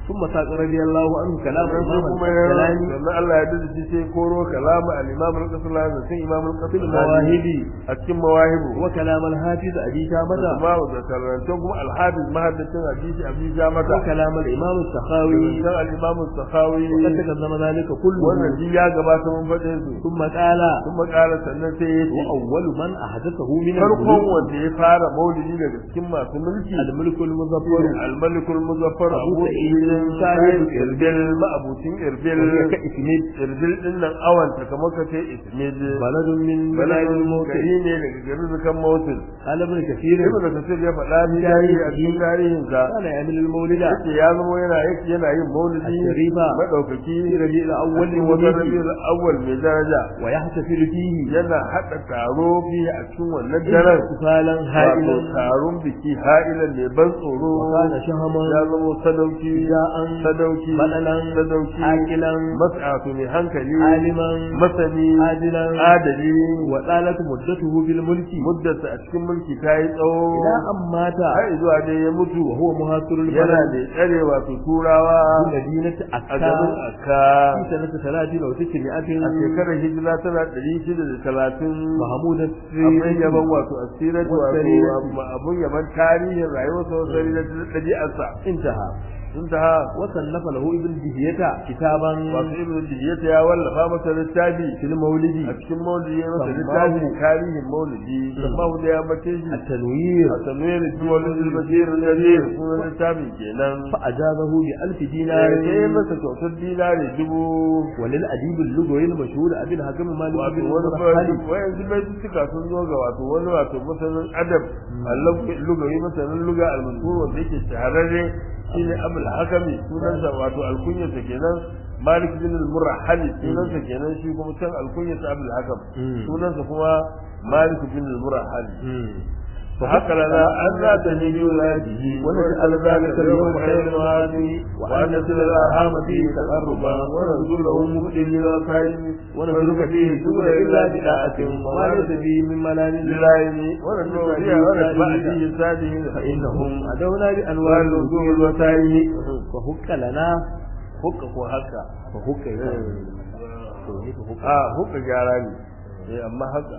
ثم ساق رضي الله عنه كلام sai الإمام kuma ya الكلاني sannan Allah ya dace shi sai koro kalama al-imam al-qasim da sai imam al-qasim المواهب a cikin mawahibu وكلام الحافظ أبي شامة kuma da karantan kuma al-hafiz mahaddacin hadisi abi jamata وكلام الإمام السخاوي karantan al-imam al-sakhawi وقد تقدم ذلك كله wannan ji ya gabata mun faɗe su ثم قال kuma ƙara sannan sai ya ce وأول من أحدثه من farkon الملوك wanda ya fara maulidi daga cikin masu mulki الملك المظفر al-malikul muzaffar Abu abu Sa'id sa'id sahib irbil ma'abucin irbil وهي كإسميد irbil din nan awanta kamar ka ce ismid بلد من بلاد baladun الموت gari ne daga garin zukan mawutin قال ابن كثير ibn kasir ya faɗa ni tarihi a cikin tarihin sa كان يعمل المولد yace ya zama yana yake yana yin maulidi الشريفة madaukaki في ربيع الأول wani wata للوليد rabiul awwal mai daraja ويحتفل فيه yana hada taro fi a cikin wannan daren احتفالا wato هائلا taron biki ha'ilan mai ban tsoro وكان ya شهما zama sadauki جاء sadauki بدلا sadauki عاقلا mas'atu mai hankali عالما masani عادلا adali وطالت مدته في الملك muddarsa a cikin mulki ta yi tsawo إلى أن مات har zuwa dai ya mutu وهو مهاجر yana البلد da tsare wato turawa في مدينة a garin أكا aka في سنة ثلاثين أو a تسعمائة shekarar hijira tana ɗari shida da talatin محمود abin السري yaban wato asirar Wasariyar. wato abin yaban tarihin rayuwarsa wasari da ɗabi'arsa انتهى sun ta وصنف له ابن دهية كتابا wato ibn diyata ya wallafa masa littafi في المولد a cikin maulidi ya masa Sammahu. littafi tarihin maulidi sammahu da ya bace shi التنوير a tanwir duwalin albashir nadir sunan littafin kenan فأجازه بألف ya دينار yi masa kyautar dinari dubu وللأديب اللغوي المشهور أبي الحكم مالك wato بن wani المرحلي fari wayanzu bai suka sun zo ga wato wani wato masanin adab lugawi masanin luga al-mashhur wanda yake shahararre shine abul hakami sunansa wato alkunyarsa kenan malik bin al-murahali sunansa kenan shi kuma can alkunyarsa abul hakam sunansa kuma malik bin al-murahali فحق لنا أن لا تهدي ولاده ونجعل ذلك اليوم خير الوادي وأن نصل الأرحام فيه تقربا ونرجو له مهدي للخير ونترك فيه سبل إلا بداءة وما ليس فيه من ملال لله ونرجو فيها ونتبع فيه السادين فإنهم أدونا بأنواع وأن نزول الوسائل فهك لنا حق وحق فهك آه حق جاراني أما حق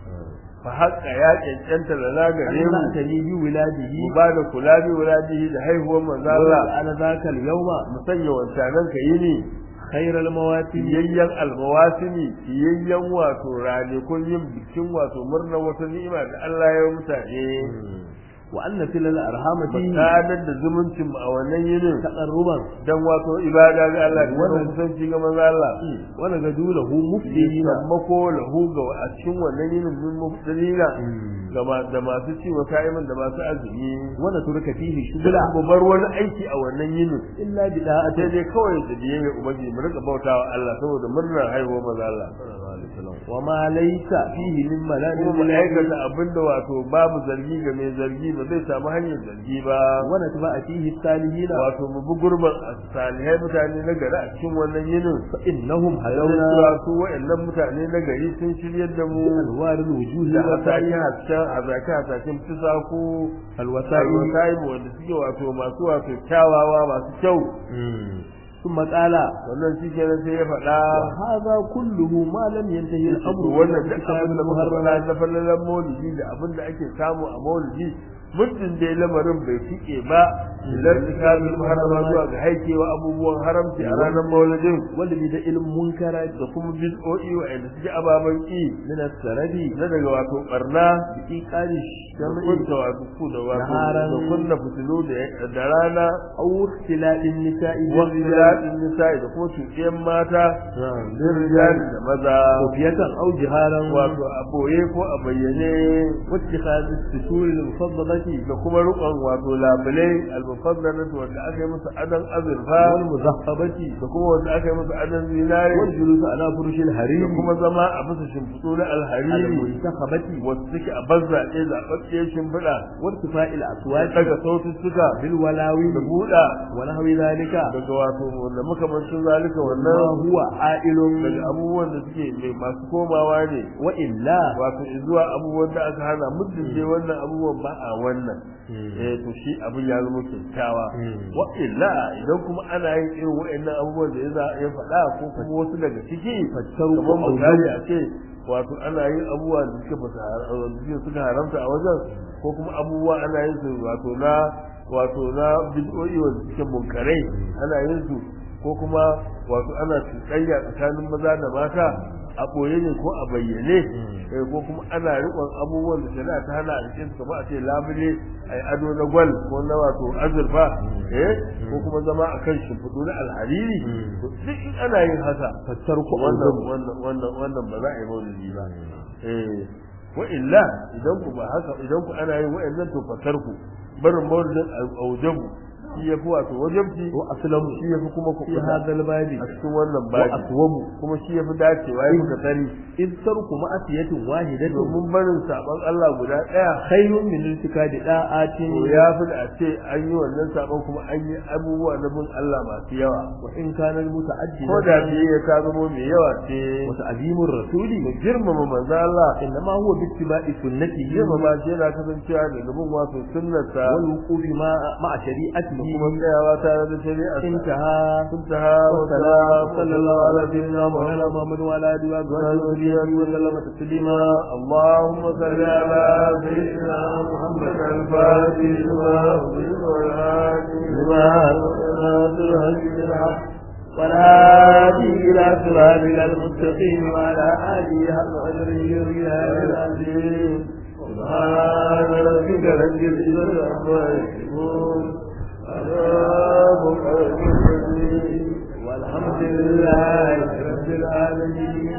fa haƙa ya cancanta da na gare mu ta ni bi wiladihi mu ba da kula bi wuladihi da haihuwar manzo Allah ana zakal yawma mu sanya wancanan ka yi ne khairal mawatin fiyayyen almawasimi fiyayyen wato ranakun yin bikin wato murnar wata ni'ima da Allah ya yi mutane wa anna fil arham fi sadar da zumuncin mu a wannan yinin taqarruban dan wato ibada ga Allah da wannan kusanci ga manzo Allah wa nagadu lahu mufdina sammako lahu ga a cikin wannan yinin min mufdina ga da masu ci wa ka'iman da masu azumi wa turka fihi bila shugula ku bar wani aiki a wannan yinin illa bida'ati sai dai kawai da biyayya ubangiji mu rika bautawa Allah saboda murnar haihuwar manzo Allah wa ma laysa fihi min malal kuma mu aikata abinda wato babu zargi ga mai zargi ba zai samu hanyar zargi ba wa natba fihi salihina wato mu bi gurban salihai mutane na gari a cikin wannan yinin fa innahum Hayauna hayawna su wa'annan mutane na gari sun shiryar da mu alwarul wujuhi da wa hasaki sa'i hasken hazaki hasakin fisaku alwasa'i alwasa'i wanda suke wato masu wato kyawawa masu kyau ثم قال wannan shi kenan sai ya faɗa وهذا كله ما لم ينتهي الامر wannan duk abin da muka faɗa na fallalan maulidi da abin da ake samu a maulidi muddin dai lamarin bai fike ba idan tsakanin muharrama zuwa ga haikewa abubuwan haramci a ranar maulidin wanda bi da ilmin munkara da kuma bid'o'i wa'anda suke ababen ki min as-sarabi na daga wato barna bi iqali da sham'i kunta wato ku da wato Naharan. da kunna fitilu da da rana aw ikhtilafin nisa'i bil wasu rijal daɗin nisa'i da kuma cuɗiyan mata bin rijali da maza kufiyatan aw jiharan wato a boye ko a bayyane واتخاذ السطور المفضلة da kuma rukon wato labulai almufaddalatu wanda aka yi musu adan azurfa والمذهبة da kuma wanda aka yi musu adan zinare والجلوس على فرش da الحرير kuma zama a bisa shimfiɗu na alhariri المنتخبة wasu suke a bazzaɗe zaɓaɓɓiyar shimfiɗa وارتفاع da الأصوات daga saututtuka بالولاوي da buɗa ونحو ذلك daga wato wanda makamancin zalika ما wannan هو عائل daga abubuwan da suke mai masu komawa ne وإلا wato zuwa abubuwan da aka hana muddin dai wannan abubuwan ba a wannan eh to shi abin ya zama kyakkyawa wa illa idan kuma ana yin irin wa'annan abubuwan da ya za ya faɗa ko kuma wasu daga ciki Fattaru ko kamar misali auzaru. a ce wato ana yin abubuwa da suka fasa suka haramta a wajen ko kuma abubuwa ana yin su wato na wato na bid'o'i wanda suke munkarai ana yin su ko kuma wato ana cuɗanya tsakanin maza da mata a ɓoye ne ko a bayyane eh, ko kuma ana riƙon abubuwan da shari'a ta hana a cikin su kamar a ce labule a yi ado na gwal ko na wato azurfa eh ko kuma zama a kan shimfiɗu na alhariri to duk in ana yin haka fattar ku wannan wannan wannan wannan ba za a yi maulidi ba eh wa illa idan ku ba haka idan ku ana yin wa'annan to fatar ku barin maulidin aujabu shi yafi wato wajabci wa aslamu shi yafi kuma ku fi hadal babi a cikin wannan wa babi aswabu kuma shi yafi dacewa yafi ka sani in tarku ma'asiyatin wahidatin domin barin saban Allah guda daya khairun min iltikadi da'atin to ya fi da a ce an yi wannan saban kuma an yi abubuwa na bin Allah masu yawa wa in kana muta'addi ko da biyayya ta zama mai yawa ce wa ta'zimur rasuli mu girmama manzo Allah innama huwa bi ittiba'i sunnatihi girmama shi yana kasancewa da gaban wato sunnarsa wal wuqufi ma ma'a da shari'atihi kuma tsayawa tare da shari'a intaha kuntaha wa salam sallallahu ala sayyidina مولانا muhammad محمد وعلى اله وصحبه وسلم تسليما اللهم صل على سيدنا محمد الفاتح لما أغلق والهادي لما ناصر هدي الحق والهادي الى صراطك المستقيم وعلى اله حق قدره ومقداره العظيم سبحان ربك رب العزة عما يصفون سلام على المرسلين والحمد لله رب العالمين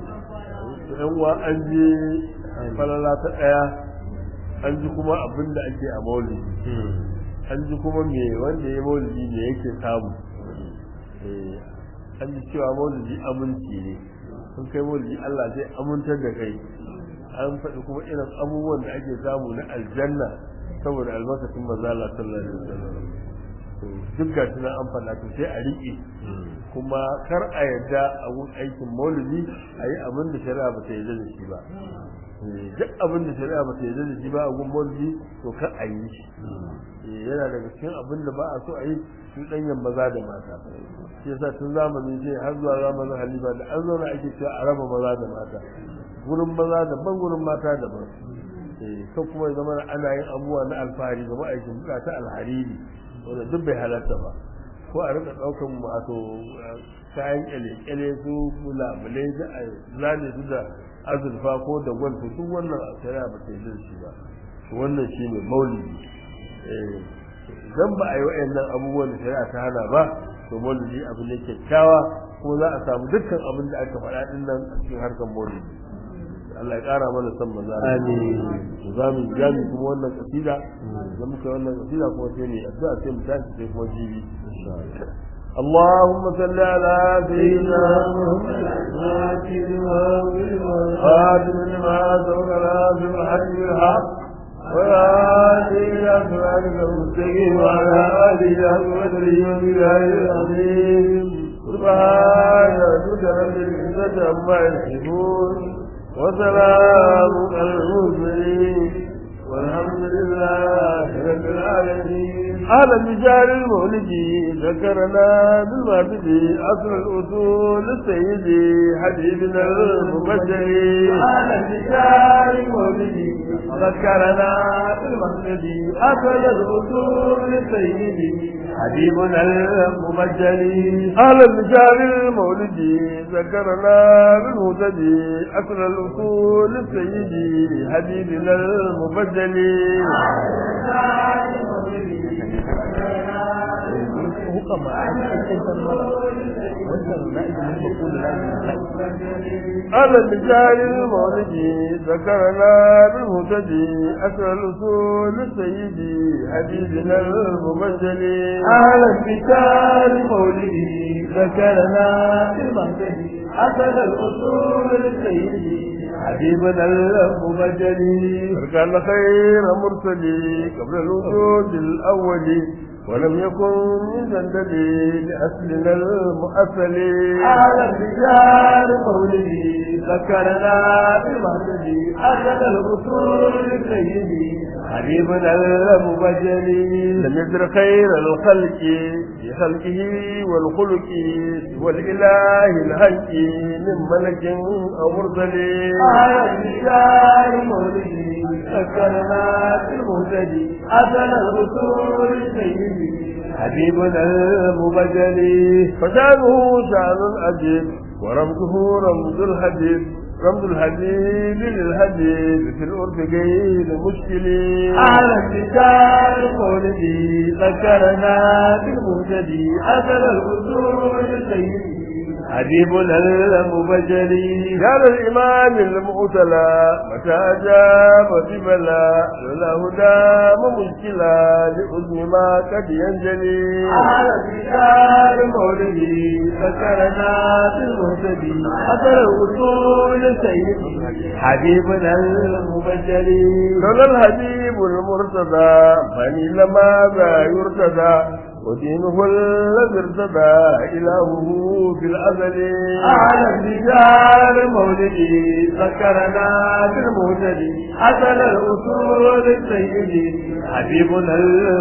yan uwa an je falala ta ɗaya an ji kuma abin da ake a maulidi an ji kuma me wanda ya maulidi me yake samu Eh, an ji cewa maulidi aminci ne sun kai maulidi Allah zai amintar da kai an faɗi kuma irin abubuwan da ake samu na aljanna saboda albarkacin manzo Allah sallallahu alaihi wasallam to duk ga tunan an faɗa to sai a riƙe kuma kar a yadda a gun aikin maulidi a yi abin da shari'a ba ta yarda da shi ba Eh, duk abin da shari'a ba ta yarda da shi ba a gun maulidi to kar a yi shi Eh, yana daga cikin abin da ba a so a yi su ɗanyen maza da mata shi yasa tun zamanin sai har zuwa zamanin halifa da an zauna ake cewa a raba maza da mata gurin maza daban gurin mata daban eh ko kuma ya zama ana yin abubuwa na alfahari ga ma'aikin buka ta alhariri wanda duk bai halatta ba ko a rika ɗaukan wato kayan kyale-kyale su labulai da a zane su da azurfa ko da gwal to duk wannan a shari'a ba ta yi da shi ba to wannan shi ne maulidi eh idan ba a yi wa'annan abubuwan da shari'a ta hana ba to maulidi abu ne kyakkyawa ko za a samu dukkan abin da aka faɗa din nan a cikin harkar maulidi Allah ya ƙara mana san maza Amin. za mu jami kuma wannan kasida da muka yi wannan kasida kuma sai ne addu'a sai mu tashi sai kuma jibi اللهم صل على سيدنا محمد خاتم لما سبق لازم الحج بالحق وآله إلى صراطك المستقيم وعلى آله حق قدره وبالله العظيم سبحان ربك رب العزة عما يصفون وسلام على المرسلين والحمد لله رب العالمين على مجال المولد ذكرنا بالمعبد أصل الأصول السيد حبيبنا المبشر على مجال المولد ذكرنا بالمعبد أصل الأصول السيد حبيبنا المبجل على المجال المولد ذكرنا بالمهتدي أصل الأصول السيد حبيبنا المبجل hukama a cikin wannan na'ibin maqul على المجال المولد ذكرنا بالهدى أسر الأصول سيدي حبيبنا المبجل أهل القتال مولده ذكرنا في المهتدي أسد الأصول للسيد حبيبنا المبجل كان خير مرسلي قبل الوجود الأول ولم يكن من جندل لأصلنا المؤصل على الرجال مولدي ذكرنا بالمهدي أخذ الأصول سيدي حبيبنا المبجلي لم يدر خير الخلق بخلقه والخلق والإله الهلك من ملك أو مرسل على الرجال مولدي ذكرنا بالمهدي أخذ الأصول سيدي حبيبنا المبجلي فشانه شان عجيب ورمزه رمز الحديث رمز الحديد للحديد في الأرض غير مشكل على الرجال مولدي ذكرنا بالمهتدي أثر الأصول سيدي حبيبنا المبجلي كان الإمام المؤتلى متى أجاب ببلا لولا هدام مشكلة لأذن ما قد ينجلي على الرجال مولدي ذكرنا بالمهتدي أثر الأصول سيدي حبيبنا المبجلي لولا الحبيب المرتضى فني لماذا يرتدى ودينه الذي ارتدى إلهه في الأزل على الرجال مولدي ذكرنا بالمهتدي أثر الأصول سيدي حبيبنا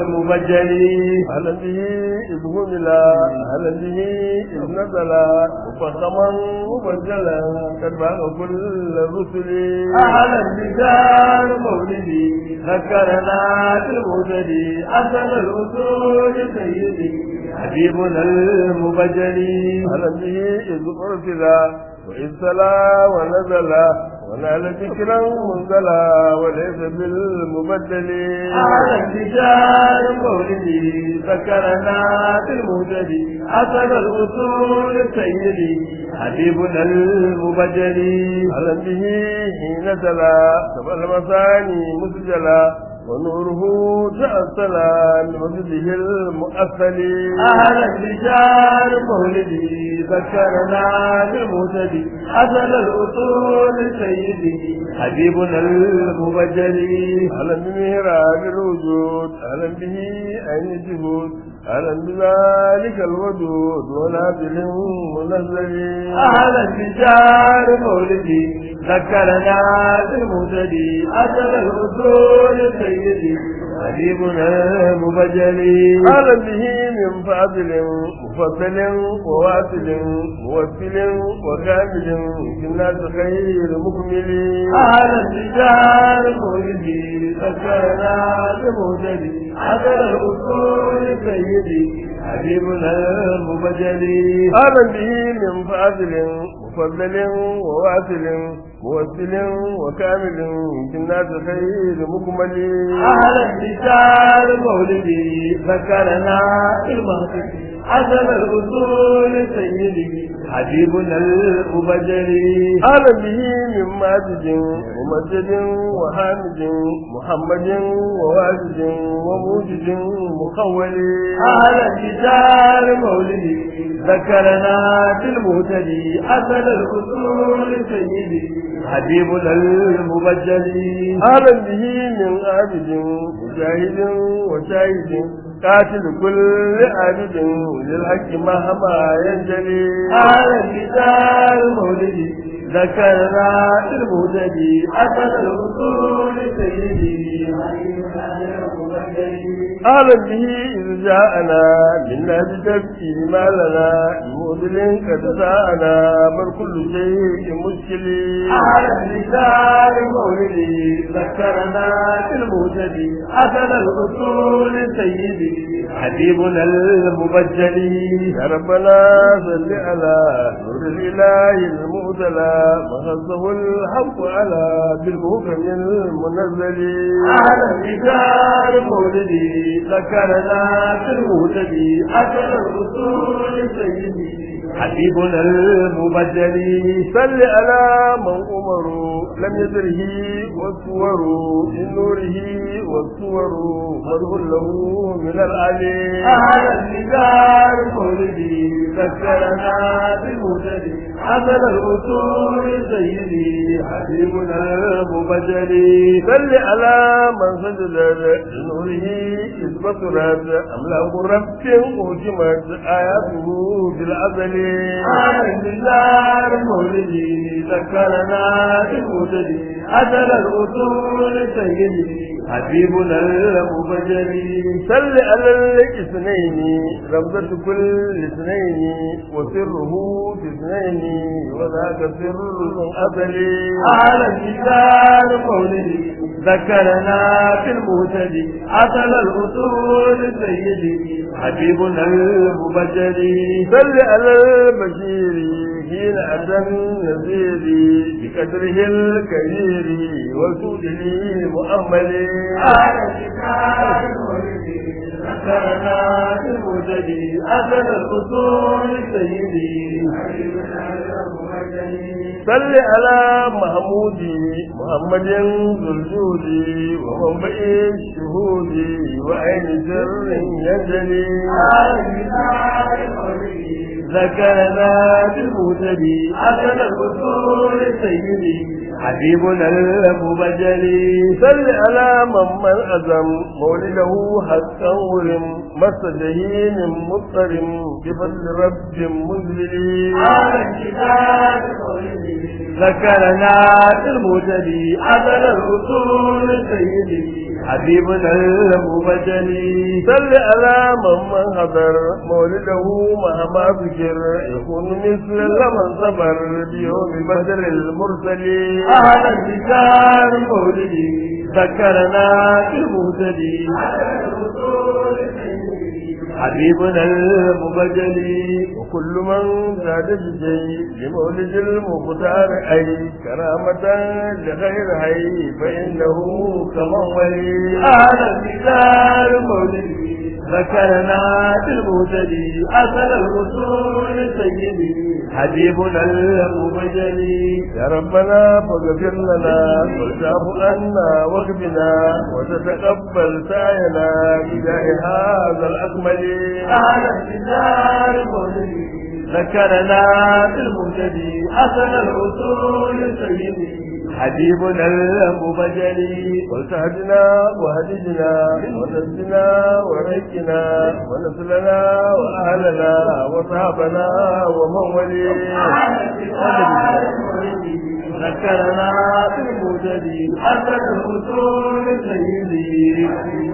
المبجلي أهلا به إذ هملا أهلا به إذ نزلا مفخما مبجلا قد باغ كل الرسل على الرجال مولدي ذكرنا بالمهتدي أثر الأصول سيدي حبيبنا المبجلي أهلا به إذ أرسلا وإذ سلا ونزلا ونال ذكرا منزلا وليس بالمبدل على الرجال مولدي ذكرنا بالمهتدي أثر الأصول سيدي حبيبنا المبجلي أهلا به حين تلا سبع المثاني مسجلا ونوره تأصلا لمسجده المؤثل أهل الرجال مولدي ذكرنا بالمهتدي أثر الأصول سيدي حبيبنا المبجلي أهلا بمهراب الوجود أهلا به أين الجهود أهلا بذلك الودود ونازل منزل أهل الرجال مولدي ذكرنا بالمهتدي أثر الأصول سيدي حبيبنا المبجلي أهلا به من فاضل مفضل وواصل موسل وكامل في الناس خير مكمل أهل الرجال مولدي ذكرنا بالمهتدي أثر الأصول سيدي حبيبنا المبجلي أهلا به من فاضل مفضل وواصل موسل وكامل في الناس خير مكمل أهل الرجال مولدي ذكرنا المهتدي حسن الأصول سيدي حبيبنا المبجلي أهلا به من ماجد ومجد وحامد محمد وواجد وموجد مخول أهل الرجال مولدي ذكرنا بالمهتدي حسن الأصول سيدي حبيبنا المبجلي أهلا به من عابد مجاهد وشاهد قاتل كل عابد للحق مهما ينجلي أهل الرجال مولدي ذكرنا المهتدي حسن الأصول سيدي أهلا به إذ جاءنا منا بتبكي ما لنا مودل قد ساءنا بل كل شيء مشكل على الرجال مولدي ذكرنا المهتدي حسن الأصول سيدي حبيبنا المبجلي يا ربنا صل على نور الإله المؤتلى مخصه الحق على بالمحكم المنزل على الرجال مولدي ذكرنا المهتدي حسن الأصول سيدي حبيبنا المبجلي صل على من أمروا لم يدره والصور من نوره والصور مره له من العلي على الرجال مولدي ذكرنا بالمهتدي حسن الأصول سيدي حبيبنا المبجلي صل على من سجد لنوره إذ بصرت أملاك رب أهجمت آياته بالعزل آمن بالله مولدي ذكرنا بالمدد أثر الأصول سيدي حبيبنا المبجلي صل على الاثنين رمزة كل اثنين وسره في اثنين وذاك سر أزلي على الكتاب مولدي ذكرنا في المهتدي أصل الأصول سيدي حبيبنا المبجلي صل على البشير حين أتى النذير بقدره الكبير وسوده مؤمل على الكتاب مولدي ذكرنا في المهتدي أصل الأصول سيدي حبيبنا المبجلي صل على محمود محمد ذو الجود ومنبئ الشهود وعين سر يجري ذكرنا بالمهتدي أسد الأصول سيدي حبيبنا المبجلي صل على من من أزم مولده حتى ورم مس جهين مضطرم بفضل رب مذلل على الكتاب ذكرنا بالمهتدي أسد الأصول سيدي حبيبنا المبجلي صل على من من حضر مولده مهما ذكر يكون مثل لمن صبر بيوم بدر المرسلين أهل الكتاب مولدي ذكرنا بالمهتدي حبيبنا المبجلي وكل من زاد بشيء لمولد المختار أي كرامة لغير حي فإنه كمن ولي أهل الكتاب مولدي ذكرنا بالمهتدي أصل الرسول سيدي حبيبنا المبجلي يا ربنا فاغفر لنا واعف عنا واغفنا وتتقبل سعينا بجاه هذا الأكمل أهل الكتاب مولدي ذكرنا بالمهتدي أصل الرسول سيدي حبيبنا المبجلي ولتهدنا وهدجنا ونسلنا وريكنا ونسلنا وأهلنا وصحابنا ومن ولي ذكرنا بالمهتدي أصل الرسول سيدي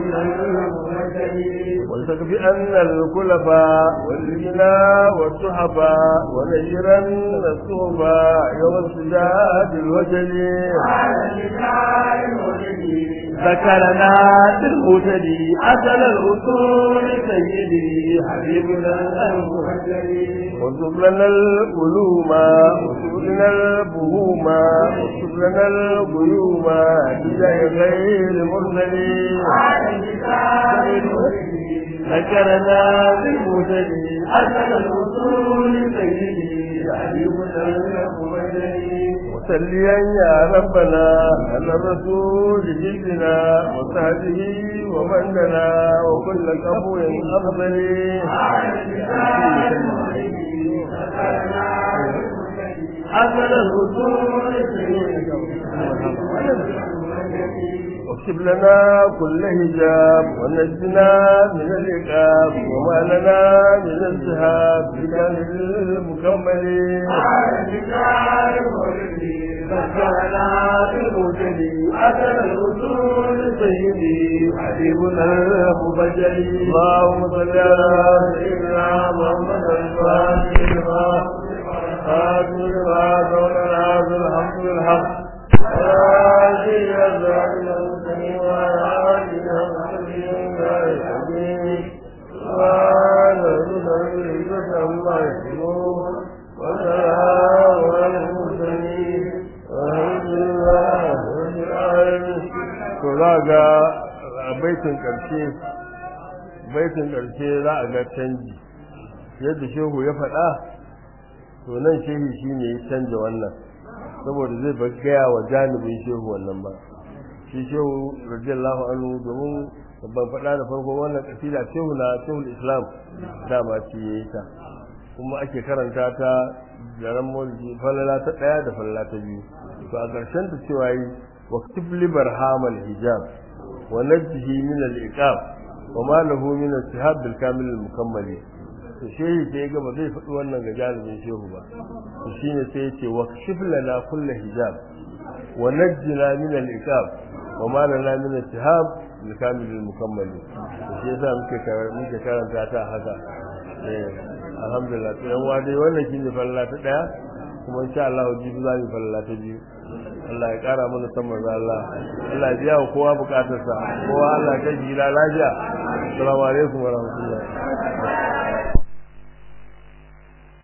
ولتكف أن الكلفاء والغنى والسحفاء ونيرن الصوفا يوم السجاد الوجل ذكرنا بالمهتدي أصل الأصول سيدي حبيبنا المهجري وانصب لنا القلوم وانصب لنا البهوم وانصب لنا الغيوم بجاه غير مرسلين ذكرنا بالمهتدي أصل الأصول سيدي حبيبنا المهجري وسليا يا ربنا على الرسول جدنا وسهده ومن لنا وكل كفو أفضل أصل الأصول سيدي واكتب لنا كل هجاب ونجنا من العقاب وما لنا من الذهاب بكامل المكمل ذكرنا بالمهتدي أصل الأصول سيدي حبيبنا المبجلي اللهم صل على سيدنا محمد الفاتح لما خاتم لما كوننا بالحق بالحق وآله أزواج المسلمين وآله وصحبه وسلم سبحان ربك رب العزة عما يصفون وسلام على المرسلين والحمد لله رب العالمين. To za ga a baitin ƙarshe baitin ƙarshe za a ga canji yadda shehu ya faɗa to nan shehu shi ne ya canja wannan saboda zai ba gaya wa janibin shehu wannan ba shi shehu radiyallahu anhu domin ban faɗa da farko wannan kasida shehu na shehu islam dama ce ya yi ta kuma ake karanta ta da ran maulidi falala ta ɗaya da falala ta biyu to a ƙarshen ta cewa yi wa tifli barhamal hijab wa najjihi min al-iqab wa ma lahu min istihab bil kamil al mukammali to shehi sai ga ba zai faɗi wannan ga jarumin shehu ba to shine sai ya ce wa kashif lana kullu hijab wa najjina min al iqab wa ma lana min istihab bil kamil al mukammali to shi yasa muke muke karanta ta haka eh alhamdulillah to yan wa dai wannan shine falla ta daya kuma insha Allah jibi za mu falla ta biyu Allah ya kara mana san manzo Allah Allah ya biya wa kowa bukatarsa kowa Allah ya kai lafiya assalamu alaikum wa rahmatullahi